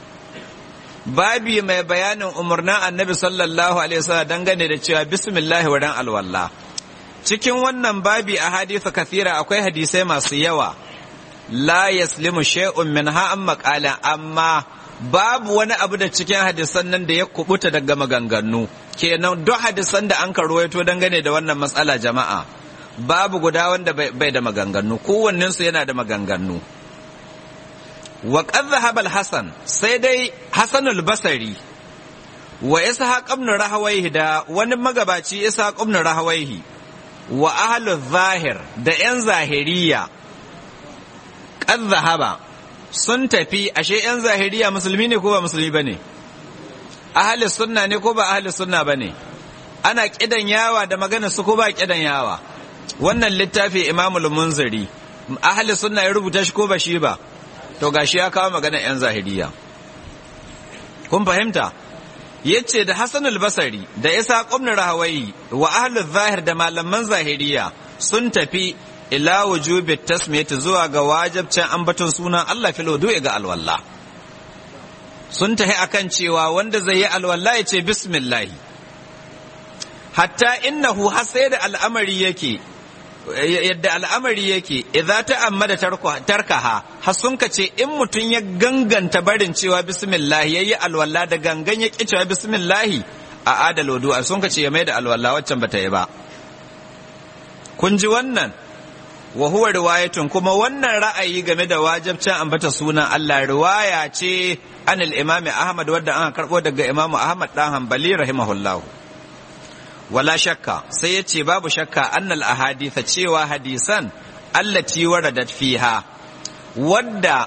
babi mai bayanin umarnin annabi sallallahu alaihi wasallam dangane da cewa bismillah wurin alwala cikin wannan babi ahadithu kathira akwai hadisai masu yawa la yaslimu shay'un minha an maqala amma babu wani abu da cikin hadisan nan da ya kubuta daga maganganu kenan duk hadisan da an karuwaito dangane da wannan matsala jama'a babu guda wanda bai da maganganu kowannen su yana da maganganu wa qad dhahaba hasan sai dai hasan al-basri wa ishaq ibn rahawayhi da wani magabaci ishaq ibn rahawayhi wa ahlu zahir da yan zahiriya qad zahaba sun tafi ashe yan zahiriya musulmi ne ko ba musulmi bane ahli sunna ne ko ba ahli sunna bane ana kidan yawa da magana su ko ba kidan yawa wannan littafi imamul munziri ahli sunna ya rubuta shi ko ba shi ba to gashi ya kawo magana yan zahiriya kun fahimta yace da Hassan al-Basri da Isa ibn Rahawai wa ahli zahir da malaman zahiriya sun tafi ila wujubi tasmiyati zuwa ga wajibcin ambaton sunan Allah fil wudu'i ga alwala sun tafi akan cewa wanda zai yi alwala ya ce bismillah hatta innahu har sai da al'amari yake yadda al'amari yake idza ta'ammada tarkaha har sun ce in mutum ya ganganta barin cewa bismillah yayi alwala da gangan ya ki cewa bismillah a adal wudu'a sun ce ya mai da alwala waccan bata yi ba kun ji wannan wa huwa riwayatun kuma wannan ra'ayi game da wajibcin ambata sunan Allah riwaya ce anil imam Ahmad wadda an karbo daga Imam Ahmad dan Hanbali rahimahullahu wala shakka sai ya ce babu shakka annal ahaditha cewa hadisan allati waradat fiha wadda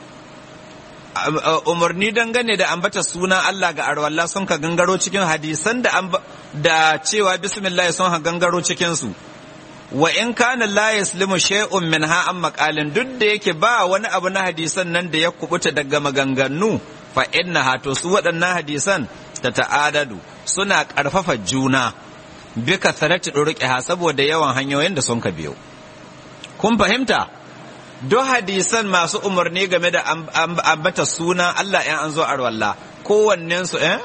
umarni dangane da ambata sunan Allah ga arwalla sun ka gangaro cikin hadisan da da cewa bismillah sun ka gangaro cikin su wa in kana la yaslimu shay'un minha an maqalin duk da yake ba wani abu na hadisan nan da ya kubuta daga maganganu fa innaha to su waɗannan hadisan ta ta'adadu suna ƙarfafa juna bi kasarati ha saboda yawan hanyoyin da sun ka biyo kun fahimta duk hadisan masu umarni game da ambata sunan Allah in an zo arwalla kowannen su eh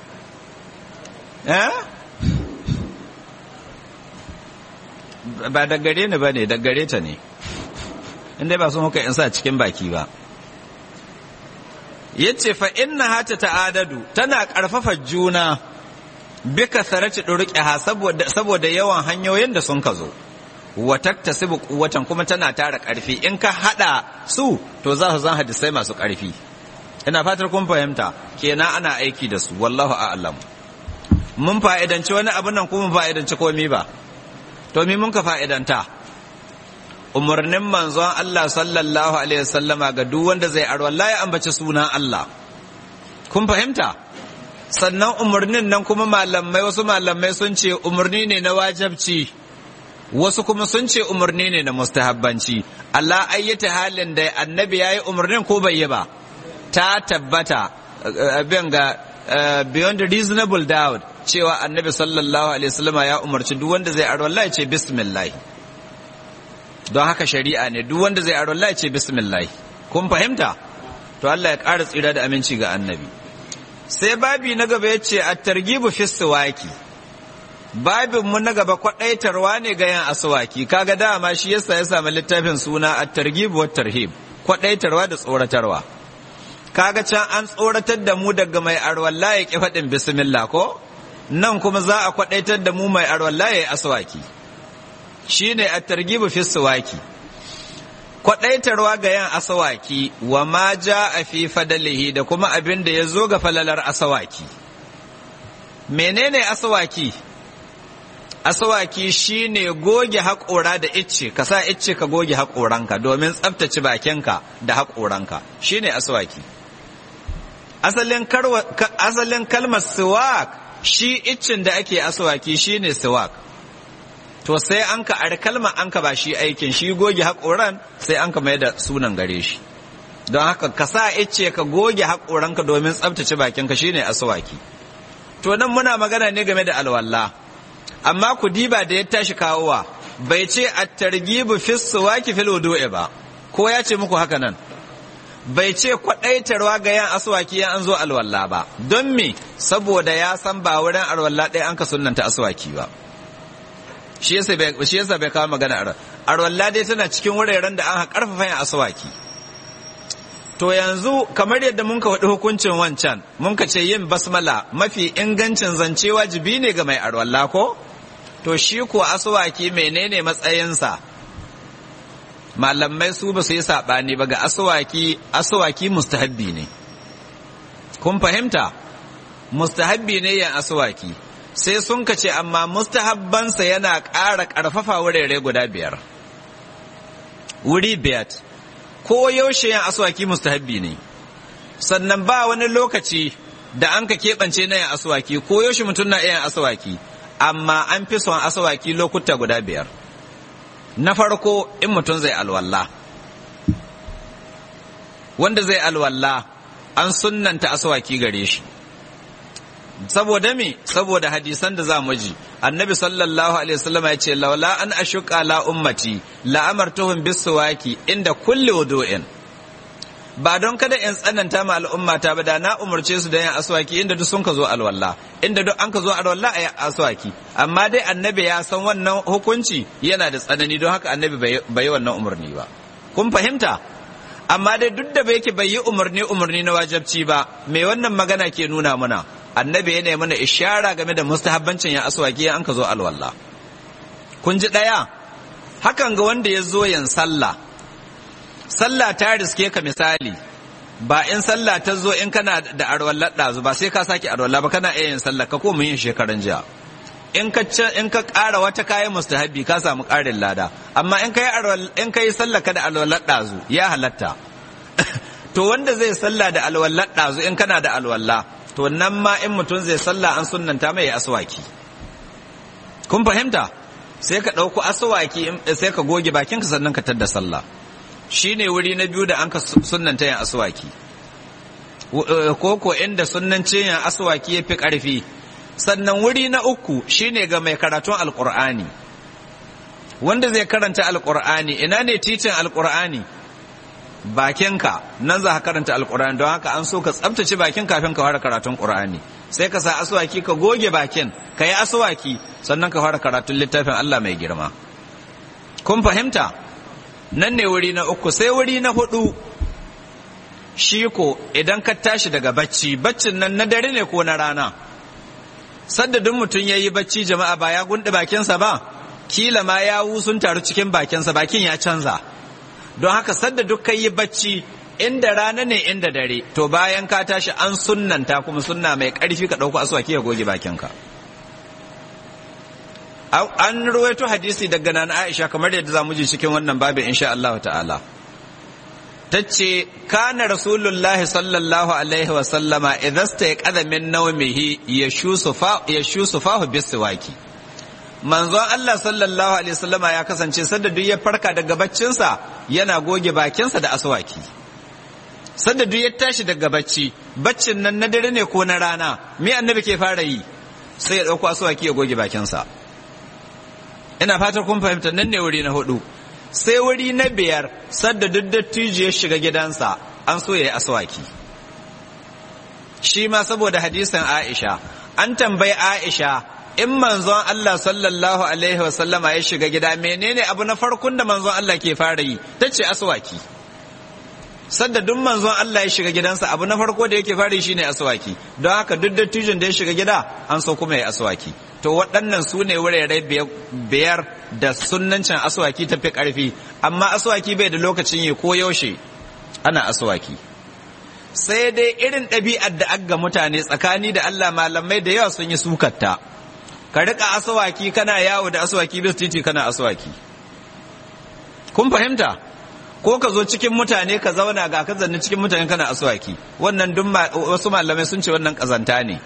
eh ba da gare ni ba ne da gare ta ne inda ba su muka in sa cikin baki ba yace fa inna hata ta'adadu tana karfafa juna bi kasarati durqiha saboda saboda yawan hanyoyin da sun ka zo wa taktasibu quwwatan kuma tana tara karfi in ka hada su to za su zan hadisai masu karfi ina fatar kun fahimta kenan ana aiki da su wallahu a'lam mun fa'idanci wani abu nan kuma fa'idanci komai ba to mi mun ka fa'idanta umarnin manzon Allah sallallahu alaihi wasallama ga duk wanda zai arwalla ya ambaci sunan Allah kun fahimta sannan umarnin nan kuma malamai wasu malamai sun ce umarni ne na wajabci wasu kuma sun ce umarni ne na mustahabbanci Allah ayyata halin da annabi yayi umarnin ko bai yi ba ta tabbata abin ga beyond reasonable doubt cewa annabi sallallahu alaihi wasallama ya umarci duk wanda zai arwalla ya ce bismillah don haka shari'a ne duk wanda zai arwalla ya ce bismillah kun fahimta to Allah ya ƙara tsira da aminci ga annabi sai babi na gaba ya ce at-targhibu fi siwaki babin mu na gaba kwadaitarwa ne ga yin aswaki kaga dama shi yasa ya samu littafin suna at-targhib wa tarhib kwadaitarwa da tsoratarwa kaga can an tsoratar da mu daga mai arwalla ya ki faɗin bismillah ko nan kuma za a kwadaitar da mu mai arwalla ya yi aswaki shine at-targhib fi siwaki kwadaitarwa ga yan asawaki wa ma ja a fi fadalihi da kuma abin da ya zo ga falalar asawaki menene asawaki asawaki shine goge haƙora da icce ka sa icce ka goge haƙoranka domin tsaftace bakinka da haƙoranka shine asawaki asalin asalin kalmar siwak shi iccin da ake asawaki shine siwak to sai an ka ari kalmar an ka ba shi aikin shi goge haƙoran sai an ka mai da sunan gare shi don haka ka sa ice ka goge haƙoranka domin tsabtace bakinka shine aswaki to nan muna magana ne game da alwala amma ku diba da ya tashi kawowa bai ce at-targhibu fi suwaki fil wudu'i ba ko ya ce muku haka nan bai ce kwadaitarwa ga yan aswaki yan an zo alwala ba don me saboda ya san ba wurin alwala ɗaya an ka sunnanta aswaki ba shi yasa bai kawo magana a arwalla dai tana cikin wuraren da an karfafa yin aswaki to yanzu kamar yadda mun ka faɗi hukuncin wancan mun ka ce yin basmala mafi ingancin zance wajibi ne ga mai arwalla ko to shi ko aswaki menene matsayinsa malamai su ba su yi saɓani ba ga aswaki aswaki mustahabbi ne kun fahimta mustahabbi ne yin aswaki sai sun ka ce amma mustahabbansa yana ƙara ƙarfafa wurare guda biyar wuri biyar ko yaushe yin aswaki mustahabbi ne sannan ba wani lokaci da an ka keɓance na yin aswaki ko yaushe mutum na yin aswaki amma an fi son aswaki lokuta guda biyar na farko in mutum zai alwalla wanda zai alwalla an sunnanta aswaki gare shi saboda me saboda hadisan da za mu ji annabi sallallahu alaihi wasallam ya ce laula an ashuqa la ummati la amartuhum biswaki inda kulli wudu'in ba don kada in tsananta ma al'ummata ba da na umarce su da yin aswaki inda duk sun ka zo alwala inda duk an ka zo alwala a yi aswaki amma dai annabi ya san wannan hukunci yana da tsanani don haka annabi bai yi wannan umarni ba kun fahimta amma dai duk da bai yake bai yi umarni umarni na wajabci ba mai wannan magana ke nuna mana annabi yana mana ishara game da mustahabbancin ya aswaki an ka zo alwala kun ji daya hakan ga wanda ya zo yin sallah sallah ta riske ka misali ba in sallah ta zo in kana da arwallar ɗazu ba sai ka sake arwallah ba kana iya yin sallah ka ko mun yin shekaran jiya in ka in ka ƙara wata kayan mustahabi ka samu ƙarin lada amma in kai in kai sallah ka da alwallar ɗazu ya halatta to wanda zai sallah da alwallar ɗazu in kana da alwallah to nan ma in mutum zai sallah an sunnanta mai aswaki kun fahimta sai ka ɗauko aswaki sai ka goge bakinka sannan ka tadda sallah shi ne wuri na biyu da an ka sunanta yin aswaki ko ko inda sunnancin yin aswaki ya fi ƙarfi sannan wuri na uku shi ne ga mai karatun alƙur'ani wanda zai karanta alƙur'ani ina ne titin alƙur'ani bakinka nan za ka karanta alƙur'ani don haka an so ka tsabtace bakin kafin ka fara karatun ƙur'ani sai ka sa aswaki ka goge bakin ka yi aswaki sannan ka fara karatun littafin Allah mai girma kun fahimta nan ne wuri na uku sai wuri na hudu shi ko idan ka tashi daga bacci baccin nan na dare ne ko na rana sadda duk mutum ya yi bacci jama'a ba ya gunɗe bakinsa ba kila ma ya sun taru cikin bakinsa bakin ya canza don haka sadda duk ka yi bacci inda rana ne inda dare to bayan ka tashi an sunnanta kuma sunna mai ƙarfi ka ɗauko aswaki ya goge bakinka an ruwaito hadisi daga nan Aisha kamar yadda za mu ji cikin wannan babin insha Allah ta'ala tace kana rasulullahi sallallahu alaihi wa sallama idza stayqadha min nawmihi yashusufa yashusufahu biswaki manzon Allah sallallahu alaihi wa sallama ya kasance sanda duk ya farka daga baccinsa yana goge bakinsa da aswaki sanda duk ya tashi daga bacci baccin nan na dare ne ko na rana me annabi ke fara yi sai ya dauko aswaki ya goge bakinsa ina fatar kun fahimta nan ne wuri na hudu sai wuri na biyar sadda duk dattijo ya shiga gidansa an so ya yi aswaki shi ma saboda hadisin aisha an tambayi aisha in manzon Allah sallallahu alaihi wasallama ya shiga gida menene abu na farkon da manzon Allah ke fara yi ta ce aswaki sadda duk manzon Allah ya shiga gidansa abu na farko da yake fara yi shine aswaki don haka duk dattijon da ya shiga gida an so kuma ya aswaki to waɗannan su ne wurare biyar da sunnancin aswaki ta fi ƙarfi amma aswaki bai da lokacin yi ko yaushe ana aswaki sai dai irin ɗabi'ar da aga mutane tsakani da Allah malamai da yawa sun yi sukatta ka riƙa aswaki kana yawo da aswaki bis titi kana aswaki kun fahimta ko ka zo cikin mutane ka zauna ga ka zanni cikin mutane kana aswaki wannan duk wasu malamai sun ce wannan ƙazanta ne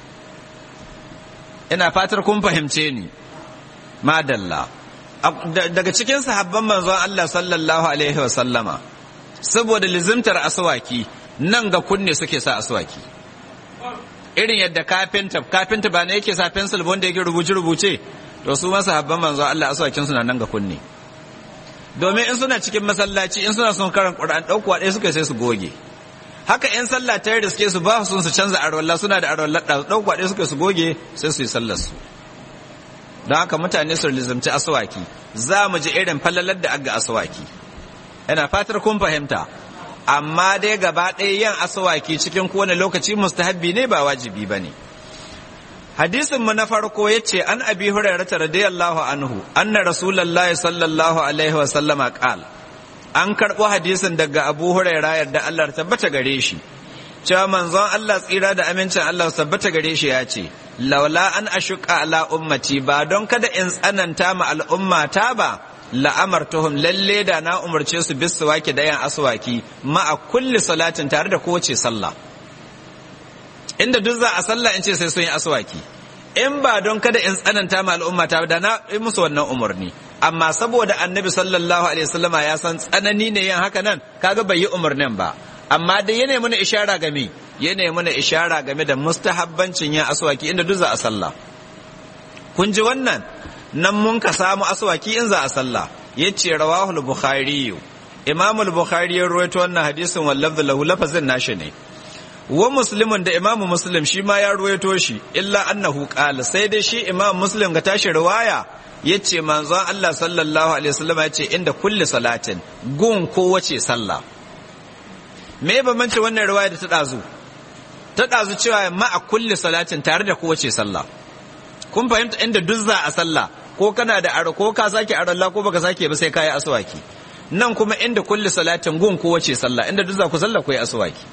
ina fatar kun fahimce ni madalla daga cikin sahabban manzon Allah sallallahu alaihi wa sallama saboda lizimtar aswaki nan ga kunne suke sa aswaki irin yadda kafinta kafinta ba ne yake sa pencil wanda yake rubuce rubuce to su ma sahabban manzon Allah aswakin suna nan ga kunne domin in suna cikin masallaci in suna son karan Qur'an dauko ɗaya suka sai su goge haka in sallah ta riske su ba su su canza arwalla suna da arwalla da dauko ɗaya suka su goge sai su yi sallar su don haka mutane su lizamci aswaki za mu ji irin falalar da aga aswaki ina fatar kun fahimta amma dai gaba ɗaya yin aswaki cikin kowane lokaci mustahabbi ne ba wajibi ba ne hadisin mu na farko ya ce an abi hurairata radiyallahu anhu anna rasulullahi sallallahu alaihi wa sallama qal an karɓo hadisin daga abu huraira yadda Allah tabbata gare shi cewa manzon Allah tsira da amincin Allah tabbata gare shi ya ce laula an ashuka ala ummati ba don kada in tsananta ma al'ummata ba la'amartuhum lalle da na umarce su bis suwaki da yan aswaki ma a kulli salatin tare da kowace sallah inda duk za a sallah in ce sai sun yi aswaki in ba don kada in tsananta ma al'umma ta da na yi musu wannan umarni amma saboda annabi sallallahu alaihi wasallama ya san tsanani ne yin haka nan kaga bai yi umarnin ba amma dai yana mana ishara game yana mana ishara game da mustahabbancin yin aswaki inda duk za a sallah kun ji wannan nan mun ka samu aswaki in za a sallah yace rawahul bukhari imam al-bukhari ya rawaito wannan hadisin wallafzu lahu lafazin nashi ne wa muslimun da imam muslim shi ma ya ruwaito shi illa annahu qala sai dai shi imam muslim ga tashi riwaya yace manzon Allah sallallahu alaihi wasallam yace inda kulli salatin gun ko wace sallah me bambanci wannan riwaya da ta dazu ta dazu cewa ma a kulli salatin tare da ko wace sallah kun fahimta inda duzza a sallah ko kana da aro ko ka sake aralla ko baka sake ba sai kai aswaki nan kuma inda kulli salatin gun ko wace sallah inda duzza ku sallah ko yi aswaki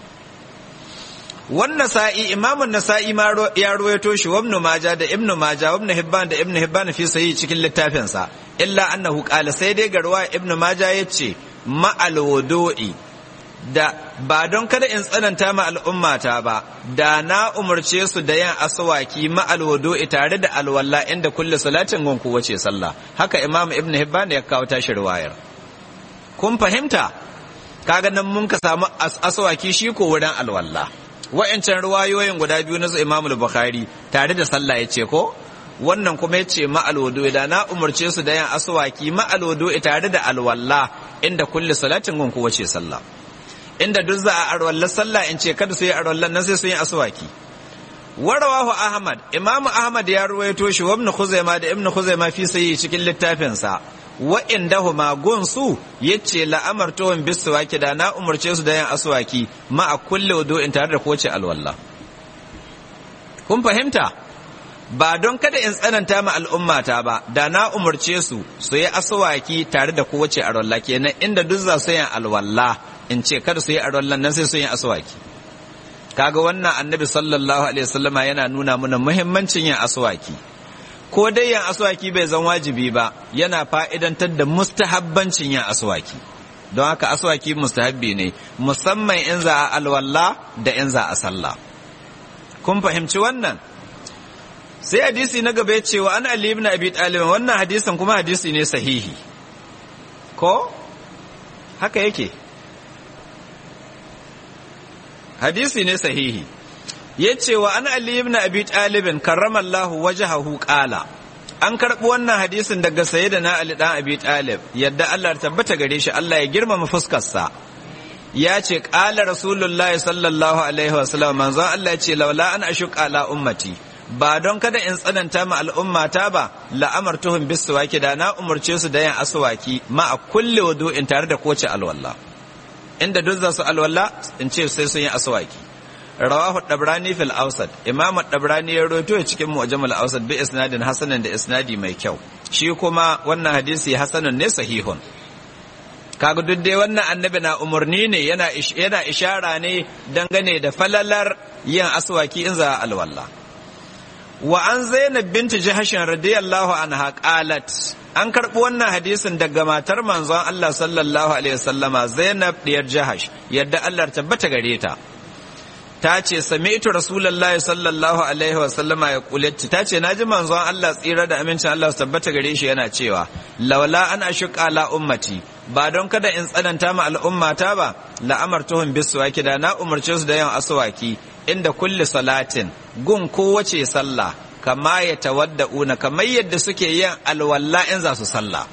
wannan sa'i imamun nasa'i ma ya ruwaito shi wa ibn maja da ibn maja wa ibn hibban da ibn hibban fi sahi cikin littafin sa illa annahu qala sai dai garwa ibn maja yace ma al wudu'i da ba don kada in tsananta ma al'ummata ba da na umarce su da yin aswaki ma al wudu'i tare da alwala inda kulli salatin gun ku wace sallah haka imam ibn hibban ya kawo tashi riwayar kun fahimta kaga nan mun ka samu aswaki shi ko wurin alwala wa'ancan ruwayoyin guda biyu na Imam Bukhari tare da sallah ya ce ko wannan kuma ya ce ma'alwado da na umarce su da yin aswaki ma'alwado tare da alwalla inda kulli salatin gun kuwa ce sallah inda duk za a arwalla sallah in ce kada su yi arwallan nan sai su yi aswaki warawahu ahmad imamu ahmad ya ruwaito shi wa ibn khuzaima da ibn khuzaima fi sayi cikin littafinsa wa'indahuma gunsu yace la'amartuhum biswaki da na umarce su da yin aswaki ma a kulle wudu'in tare da kowace alwalla kun fahimta ba don kada in tsananta ma al'ummata ba da na umarce su su yi aswaki tare da kowace alwalla kenan inda duk za su yin alwalla in ce kada su yi alwallan nan sai su yi aswaki kaga wannan annabi sallallahu alaihi wasallama yana nuna mana muhimmancin yin aswaki ko dai yin aswaki bai zan wajibi ba yana fa'idantar da mustahabbancin yin aswaki don haka aswaki mustahabbi ne musamman in za a alwalla da in za a sallah kun fahimci wannan sai hadisi na gaba cewa an ali ibn abi talib wannan hadisin kuma hadisi ne sahihi ko haka yake hadisi ne sahihi ya ce wa an Ali ibn Abi Talibin karramallahu wajhahu qala an karɓi wannan hadisin daga sayyidina Ali dan Abi Talib yadda Allah tabbata gare shi Allah ya girmama fuskarsa ya ce qala rasulullahi sallallahu alaihi wasallam manzon Allah ya ce laula an ashuqa ala ummati ba don kada in tsananta ma al'ummata ba la'amartuhum biswaki da na umurce su da yin aswaki ma a kulli wudu'in tare da kowace alwala inda duk za su alwala in ce sai sun yi aswaki rawahu dabrani fil awsat imam dabrani ya rawaito cikin mu'jam al awsat bi isnadin hasanan da isnadi mai kyau shi kuma wannan hadisi hasanun ne sahihun kaga duk dai wannan annabi na umurni ne yana yana ishara ne dangane da falalar yin aswaki in za alwala wa an zainab binti jahashin radiyallahu anha qalat an karɓi wannan hadisin daga matar manzon Allah sallallahu alaihi wasallama zainab diyar jahash yadda Allah tabbata gare ta ta ce sami'tu rasulullahi sallallahu alaihi wasallama ya kulatti ta ce naji manzon Allah tsira da amincin Allah su tabbata gare shi yana cewa laula an ashqa la ummati ba don kada in tsananta ma al'ummata ba la'amartuhum biswaki da na umarce su da yin aswaki inda kulli salatin gun kowace sallah kama ya tawadda'una kamar yadda suke yin alwalla in za su sallah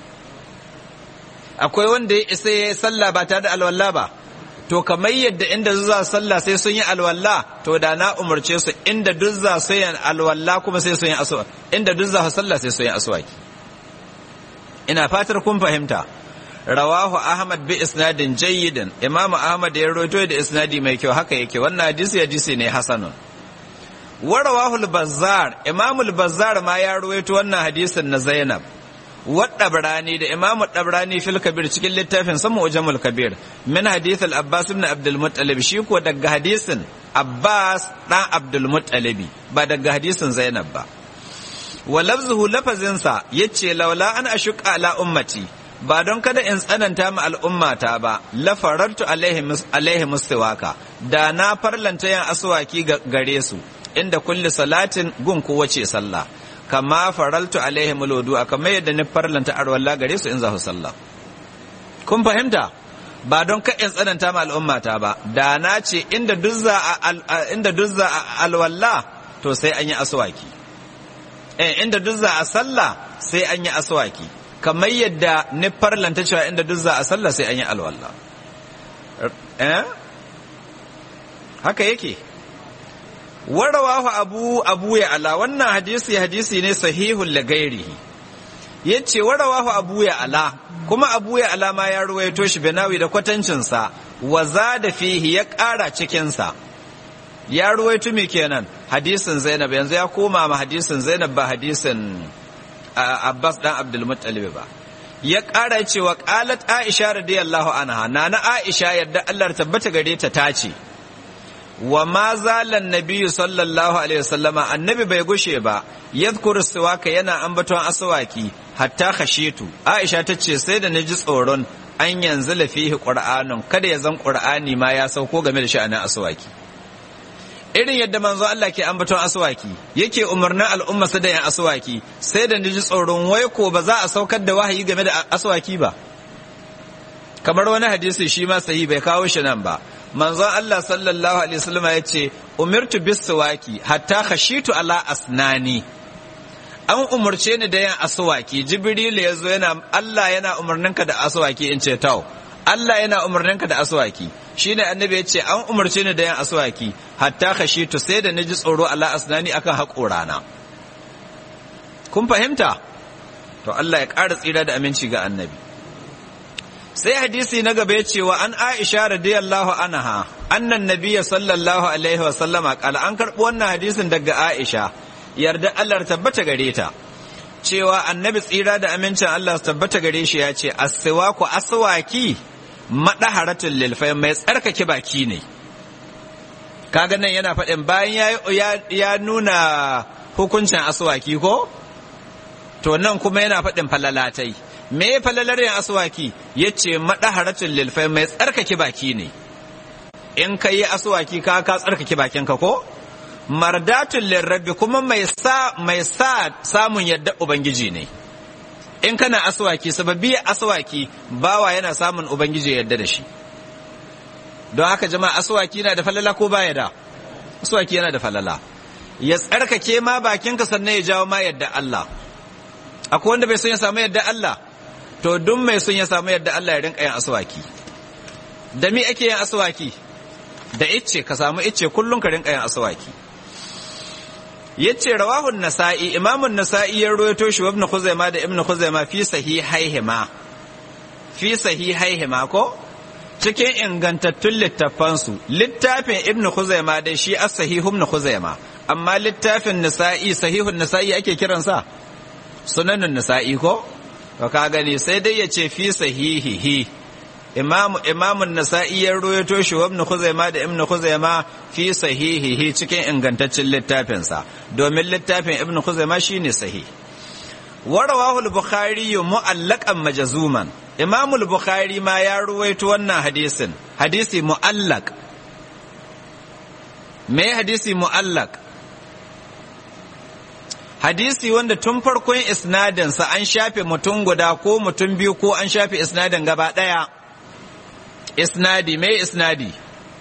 akwai wanda ya isa ya yi sallah ba tare da alwalla ba to kamar yadda inda za su sallah sai sun yi alwalla to da na umarce su inda duk za su yi alwalla kuma sai sun yi aswa inda duk za su sallah sai sun yi aswaki ina fatar kun fahimta rawahu ahmad bi isnadin jayyidin imamu ahmad ya rawaito da isnadi mai kyau haka yake wannan hadisi hadisi ne hasanun wa rawahu al-bazzar imamu al-bazzar ma ya rawaito wannan hadisin na zainab wa dabrani da imamu dabrani fil kabir cikin littafin sama ujamul kabir min hadith al-abbas ibn abdul muttalib shi ko daga hadisin abbas dan abdul muttalibi ba daga hadisin zainab ba wa lafzuhu lafazinsa yace laula an ashuqa ala ummati ba don kada in tsananta ma al'ummata ba la farartu alaihi mustiwaka da na farlanta yin aswaki gare su inda kulli salatin gun kowace sallah kama faraltu alaihi mulodu a kamar yadda ni farlanta arwalla gare su in za su sallah kun fahimta ba don ka in tsananta ma al'ummata ba da na ce inda duzza inda duzza alwalla to sai an yi aswaki eh inda duzza a sallah sai an yi aswaki kamar yadda ni farlanta cewa inda duzza a sallah sai an yi alwalla eh haka yake warawahu abu abu ya ala wannan hadisi hadisi ne sahihul lagairihi yace warawahu abu ya ala kuma abu ya ala ma ya ruwaito shi binawi da kwatancin sa wa zada fihi ya ƙara cikin sa ya ruwaito me kenan hadisin Zainab yanzu ya koma ma hadisin Zainab ba hadisin Abbas dan Abdul Muttalib ba ya ƙara cewa qalat Aisha radiyallahu anha nana Aisha yadda Allah tabbata gare ta tace wa ma zalan nabiyyu sallallahu alaihi wasallama annabi bai gushe ba yadhkuru siwaka yana ambaton aswaki hatta khashitu aisha tace sai da naji tsoron an yanzu lafihi qur'anun kada ya zan qur'ani ma ya sauko game da sha'anin aswaki irin yadda manzo Allah ke ambaton aswaki yake umarnin al'umma su da yin aswaki sai da naji tsoron wai ko ba za a saukar da wahayi game da aswaki ba kamar wani hadisi shi ma sahi bai kawo shi nan ba manzon Allah sallallahu alaihi wasallam ya ce umirtu bis siwaki hatta khashitu ala asnani an umurce ni da yin aswaki jibril ya zo yana Allah yana umarninka da aswaki in ce tau Allah yana umarninka da aswaki shine annabi ya ce an umarce ni da yin aswaki hatta khashitu sai da naji tsoro ala asnani akan haƙorana kun fahimta to Allah ya ƙara tsira da aminci ga annabi sai hadisi na gaba ya ce wa an aisha radiyallahu anha annan nabiyya sallallahu alaihi wa sallama kala an karɓi wannan hadisin daga aisha yarda Allah tabbata gare ta cewa annabi tsira da amincin Allah tabbata gare shi ya ce as-siwaku aswaki madaharatul lil mai tsarkake baki ne kaga nan yana faɗin bayan ya nuna hukuncin aswaki ko to nan kuma yana faɗin falalatai me falalar yin aswaki ya ce maɗaharatun lilfai mai tsarkake baki ne in ka yi aswaki ka ka tsarkake bakinka ko mardatun lirrabi kuma mai sa mai sa samun yadda ubangiji ne in kana aswaki sababi aswaki bawa yana samun ubangiji yadda da shi don haka jama'a aswaki yana da falala ko baya da aswaki yana da falala ya tsarkake ma bakinka sannan ya jawo ma yadda Allah akwai wanda bai son ya samu yadda Allah to duk mai son ya samu yadda Allah ya rinka yin aswaki da mi ake yin aswaki da icce ka samu icce kullum ka rinka yin aswaki yace rawahun nasa'i imamun nasa'i ya rawaito shi ibn khuzaima da ibn khuzaima fi sahihaihima fi sahihaihima ko cikin ingantattun littafansu littafin ibn khuzaima dai shi as-sahihu ibn khuzaima amma littafin nasa'i sahihun nasa'i ake kiransa sunanin nasa'i ko to ka gani sai dai ya ce fi sahihihi imamu imamun nasa'i ya ruwaito shi wa ibn khuzaima da ibn khuzaima fi sahihihi cikin ingantaccen littafin sa domin littafin ibn khuzaima shine sahih wa rawahu al-bukhari mu'allaqan majzuman imamu al-bukhari ma ya ruwaito wannan hadisin hadisi mu'allaq me hadisi mu'allaq hadisi wanda tun farkon isnadinsa an shafe mutum guda ko mutum biyu ko an shafe isnadin gaba ɗaya isnadi mai isnadi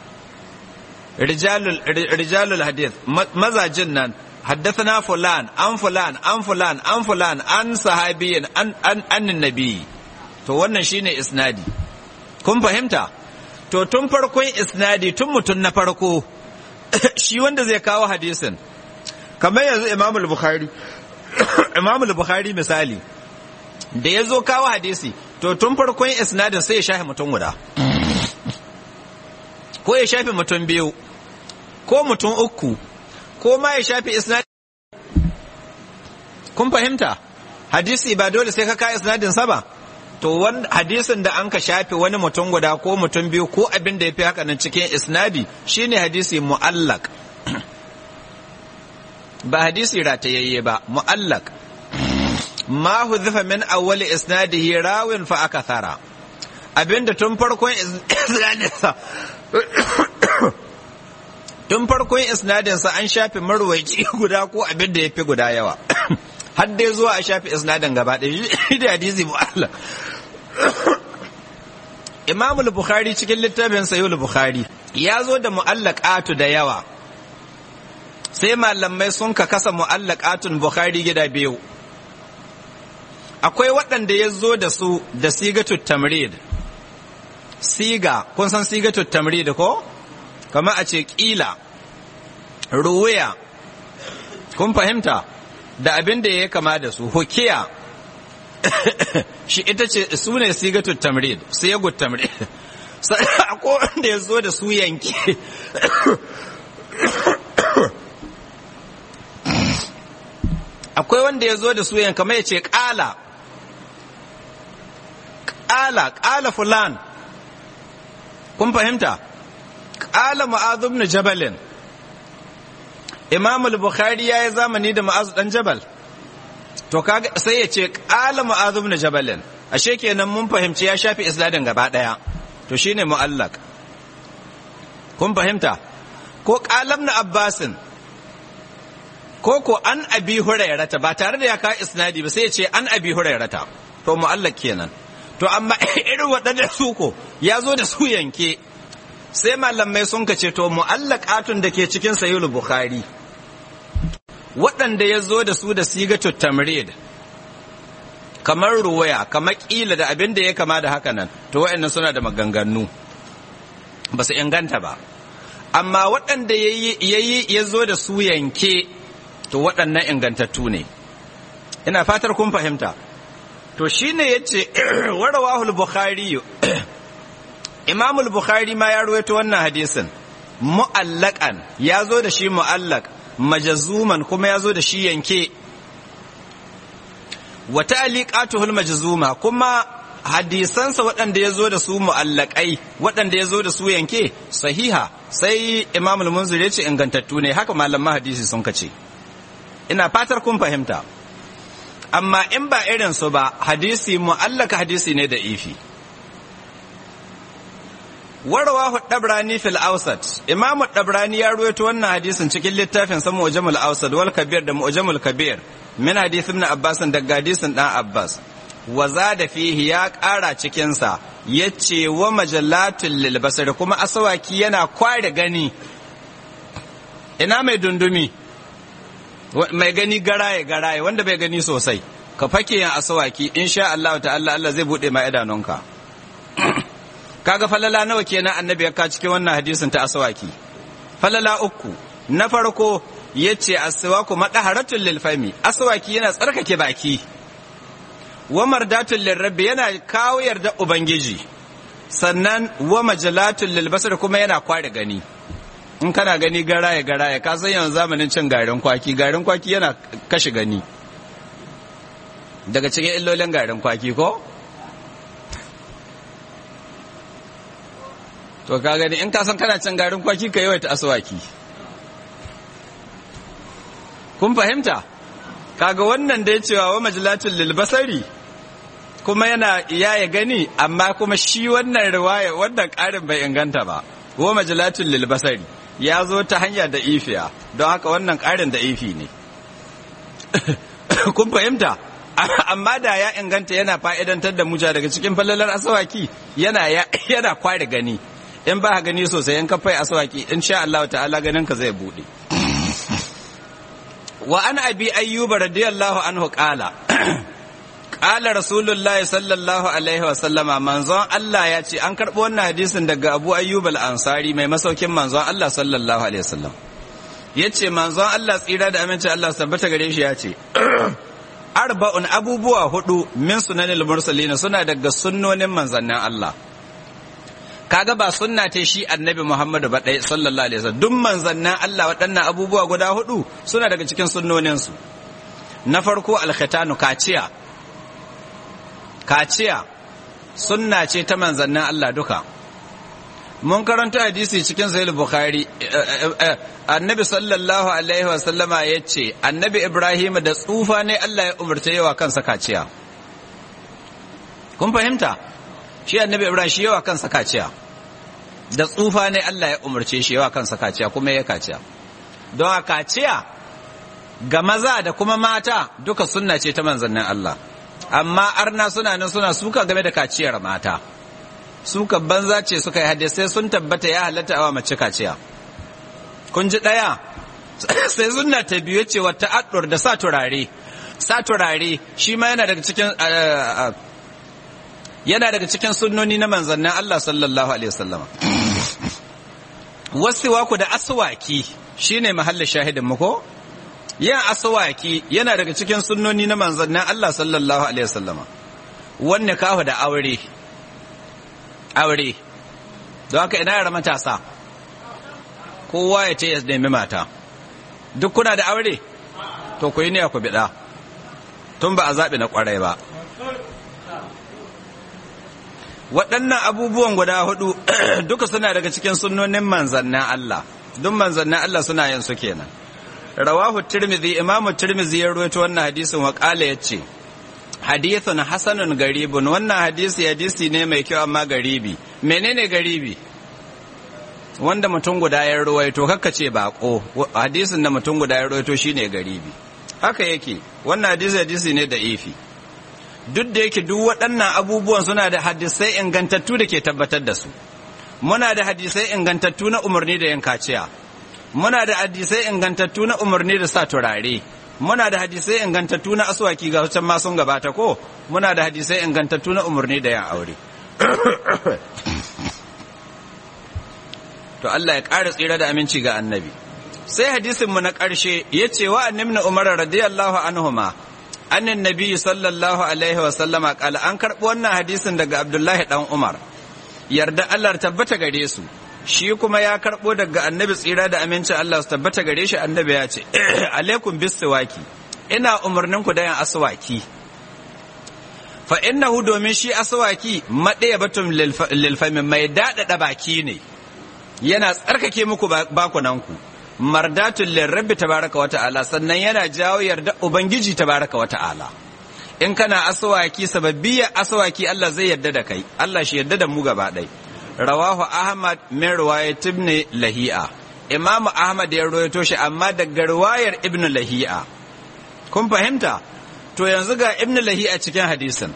rijalul hadith mazajin nan haddathana fulan an fulan an fulan an fulan an sahabiyin an an nabi to wannan shine isnadi kun fahimta to tun farkon isnadi tun mutum na farko shi wanda zai kawo hadisin kamar yanzu imamul bukhari imamul bukhari misali da ya zo kawo hadisi to tun farkon isnadin sai ya shafe mutum guda ko ya shafe mutum biyu ko mutum uku ko ma ya shafe isnadin kun fahimta hadisi ba dole sai ka kawo isnadin sa ba to wani hadisin da an ka shafe wani mutum guda ko mutum biyu ko abin da ya fi haka nan cikin isnadi shine hadisi mu'allaq ba hadisi ratayayye ba mu'allak ma hudhifa min awwali isnadihi rawin fa akathara abinda tun farkon isnadinsa tun farkon isnadinsa an shafe marwaci guda ko abinda ya fi guda yawa har dai zuwa a shafe isnadin gaba ɗaya shi da hadisi mu'alla Imam bukhari cikin littafin Sahih bukhari ya zo da mu'allaqatu da yawa sai malamai sun ka kasa mu'allaqatun Bukhari gida biyu akwai waɗanda ya zo da su da sigatut tamrid siga kun san sigatut tamrid ko kama a ce ƙila ruwaya kun fahimta da abin da ya kama da su hukiya shi ita ce su ne sigatut tamrid siyagut tamrid akwai wanda ya zo da su yanke akwai wanda ya zo da su yanka mai ce ƙala ƙala ƙala fulan kun fahimta ƙala ma'azu ibn jabalin imam al-bukhari ya yi zamani da ma'azu dan jabal to kaga sai ya ce ƙala ma'azu ibn jabalin ashe kenan mun fahimci ya shafi isladin gaba ɗaya to shine mu'allaq kun fahimta ko ƙalam na abbasin ko ko an abi hurairata ba tare da ya kawo isnadi ba sai ya ce an abi hurairata to mu'allaq kenan to amma irin waɗanda su ko ya zo da su yanke sai malamai sun ka ce to mu'allaqatun da ke cikin sahihul bukhari waɗanda ya zo da su da sigatu tamrid kamar ruwaya kamar kila da abin da ya kama da haka nan to waɗannan suna da maganganu ba su inganta ba amma waɗanda ya zo da su yanke to waɗannan ingantattu ne ina fatar kun fahimta to shine yace warawahul bukhari imamul bukhari ma ya ruwaito wannan hadisin mu'allaqan ya zo da shi mu'allaq majazuman kuma ya zo da shi yanke wa ta'liqatuhul majzuma kuma hadisansa waɗanda ya zo da su mu'allakai waɗanda ya zo da su yanke sahiha sai imamul munzir ya ce ingantattu ne haka malaman hadisi sun kace ina fatar kun fahimta amma in ba irin su ba hadisi mu'allaka hadisi ne da ifi warawahu dabrani fil awsat imamu dabrani ya ruwaito wannan hadisin cikin littafin sa mu'jamul awsat wal kabir da mu'jamul kabir min hadith ibn abbas daga hadisin dan abbas wa zada fihi ya ƙara cikin sa yace wa majallatul lil basar kuma asawaki yana kware gani ina mai dundumi mai gani garaye garaye wanda bai gani sosai ka fake yin asawaki insha Allah ta'ala Allah zai bude ma idanunka kaga falala nawa kenan annabi ya ka cikin wannan hadisin ta asawaki falala uku na farko yace aswaku madaharatul lil fami asawaki yana tsarkake baki wa mardatul lil rabbi yana kawo yarda ubangiji sannan wa majalatul lil basar kuma yana kware gani in kana gani garaye garaye ka san yanzu zamanin cin garin kwaki garin kwaki yana kashe gani daga cikin illolin garin kwaki ko to ka gani in ka san kana cin garin kwaki ka yawaita aswaki kun fahimta kaga wannan da ya cewa wa majalatul lil basari kuma yana ya gani amma kuma shi wannan riwaya wannan karin bai inganta ba wa majalatul lil basari ya zo ta hanya da ifiya don haka wannan ƙarin da ifi ne kun fahimta amma da ya inganta yana fa'idantar da muja daga cikin falalar asawaki yana yana kware gani in ba gani sosai in kafai asawaki in sha Allah ta'ala ganin ka zai bude wa an abi ayyuba radiyallahu anhu qala Ƙala Rasulullahi sallallahu Alaihi wasallama manzon Allah ya ce an karɓi wannan hadisin daga Abu Ayyub al-Ansari mai masaukin manzon Allah sallallahu Alaihi wasallam. Ya ce manzon Allah tsira da aminci Allah tabbata gare shi ya ce, Arba'un abubuwa hudu min sunanil mursalina suna daga sunnonin manzannin Allah. Kaga ba sunna ta shi annabi Muhammadu ba ɗaya sallallahu Alaihi wasallam duk manzannin Allah waɗannan abubuwa guda hudu suna daga cikin sunnoninsu. Na farko alkhitanu kaciya kaciya sunna ce ta manzannin Allah duka mun karanta hadisi cikin sahih bukhari annabi sallallahu alaihi wasallama ya ce annabi ibrahim da tsufa ne allah ya umarta yawa kansa kaciya kun fahimta shi annabi ibrahim shi yawa kansa kaciya da tsufa ne allah ya umarce shi yawa kansa kaciya kuma ya kaciya don a kaciya ga maza da kuma mata duka sunna ce ta manzannin allah amma arna suna nan suna suka game da kaciyar mata suka banza ce suka yi hadisai sun tabbata ya halatta awa mace kaciya kun ji ɗaya sai sunna ta biyu ce wata addur da sa turare sa turare shi ma yana daga cikin yana daga cikin sunnoni na manzannin Allah sallallahu alaihi wasallama wasiwaku da aswaki shine mahallin shahidin mu ko yin aswaki yana daga cikin sunnoni na manzannin Allah sallallahu alaihi wasallama wanne kahu da aure aure don haka ina yara matasa kowa ya ce ya nemi mata duk kuna da aure to ku yi ne ku biɗa tun ba a zaɓi na ƙwarai ba waɗannan abubuwan guda hudu duka suna daga cikin sunnonin manzannin Allah duk manzannin Allah suna yin su kenan rawahu tirmidhi imamu tirmidhi ya rawaito wannan hadisin wa qala yace hadithun hasanun garibun wannan hadisi hadisi ne mai kyau amma garibi menene garibi wanda mutum guda ya ruwaito kakka ce bako hadisin da mutum guda ya ruwaito shine garibi haka yake wannan hadisi hadisi ne da ifi duk da yake duk waɗannan abubuwan suna da hadisai ingantattu da ke tabbatar da su muna da hadisai ingantattu na umarni da yin kaciya muna da hadisai ingantattu na umarni da sa turare muna da hadisai ingantattu na aswaki ga wancan ma sun gabata ko muna da hadisai ingantattu na umarni da yin aure to Allah ya ƙara tsira da aminci ga annabi sai hadisin mu na ƙarshe ya ce wa annabi umar radiyallahu anhuma annan nabi sallallahu alaihi wa sallama kala an karɓi wannan hadisin daga abdullahi dan umar yarda Allah tabbata gare su shi kuma ya karɓo daga annabi tsira da aminci Allah su tabbata gare shi annabi ya ce alaikum bisiwaki ina umarnin ku da yin aswaki fa innahu domin shi aswaki maɗaya batun lilfamin mai daɗaɗa baki ne yana tsarkake muku bakunanku mardatun lirrabbi tabaraka wata'ala sannan yana jawo yarda ubangiji tabaraka wata'ala in kana aswaki sababbiya aswaki Allah zai yarda da kai Allah shi yarda da mu gaba ɗai rawahu ahmad min riwayat ibn lahi'a imam ahmad ya rawaito shi amma daga riwayar ibn lahi'a kun fahimta to yanzu ga ibn lahi'a cikin hadisin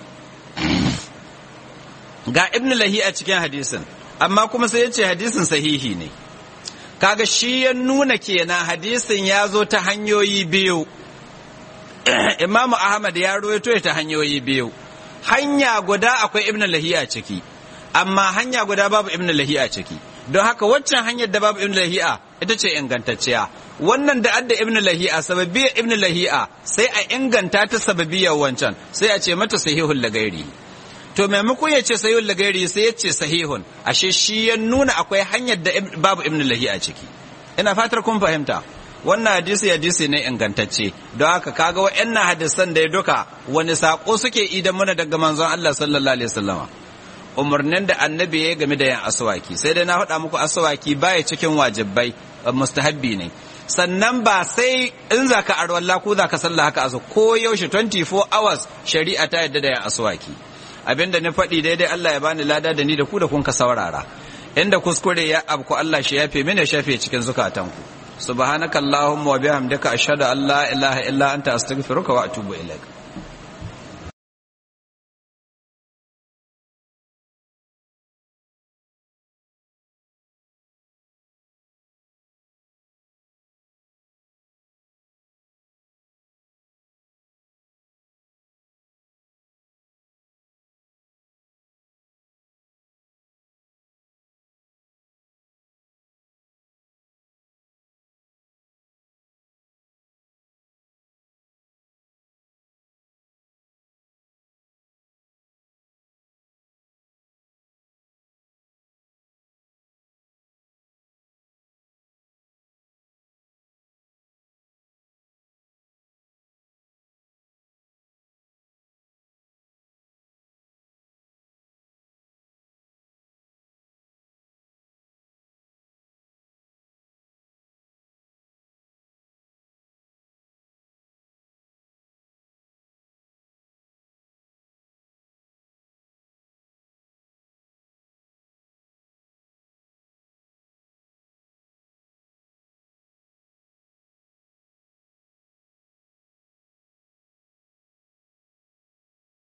ga ibn lahi'a cikin hadisin amma kuma sai ya ce hadisin sahihi ne kaga shi ya nuna kenan hadisin ya zo ta hanyoyi biyu imamu ahmad ya ruwaito ta hanyoyi biyu hanya guda akwai ibn lahiya ciki amma hanya guda babu ibn lahiya ciki don haka waccan hanyar da babu ibn lahiya ita ce ingantacciya wannan da adda ibn lahiya sababiyar ibn lahiya sai a inganta ta sababiyar wancan sai a ce mata sahihul lagairi to maimakon ya ce sahihul lagairi sai ya ce sahihun ashe shi ya nuna akwai hanyar da babu ibn lahiya ciki ina fatar kun fahimta wannan hadisi hadisi ne ingantacce don haka kaga wa'annan hadisan da ya duka wani sako suke idan muna daga manzon Allah sallallahu alaihi wasallama umarnin da annabi ya game da yin aswaki sai dai na faɗa muku aswaki baya cikin wajibai mustahabbi ne sannan ba sai in za ka arwalla ko za ka sallah haka asu ko yaushe 24 hours shari'a ta yadda da yin aswaki abinda na faɗi daidai Allah ya bani lada da ni da ku da kun ka saurara inda kuskure ya abku Allah shi yafe mini shafe cikin zukatanku subhanakallahumma wa bihamdika ashhadu an la ilaha illa anta astaghfiruka wa atubu ilaik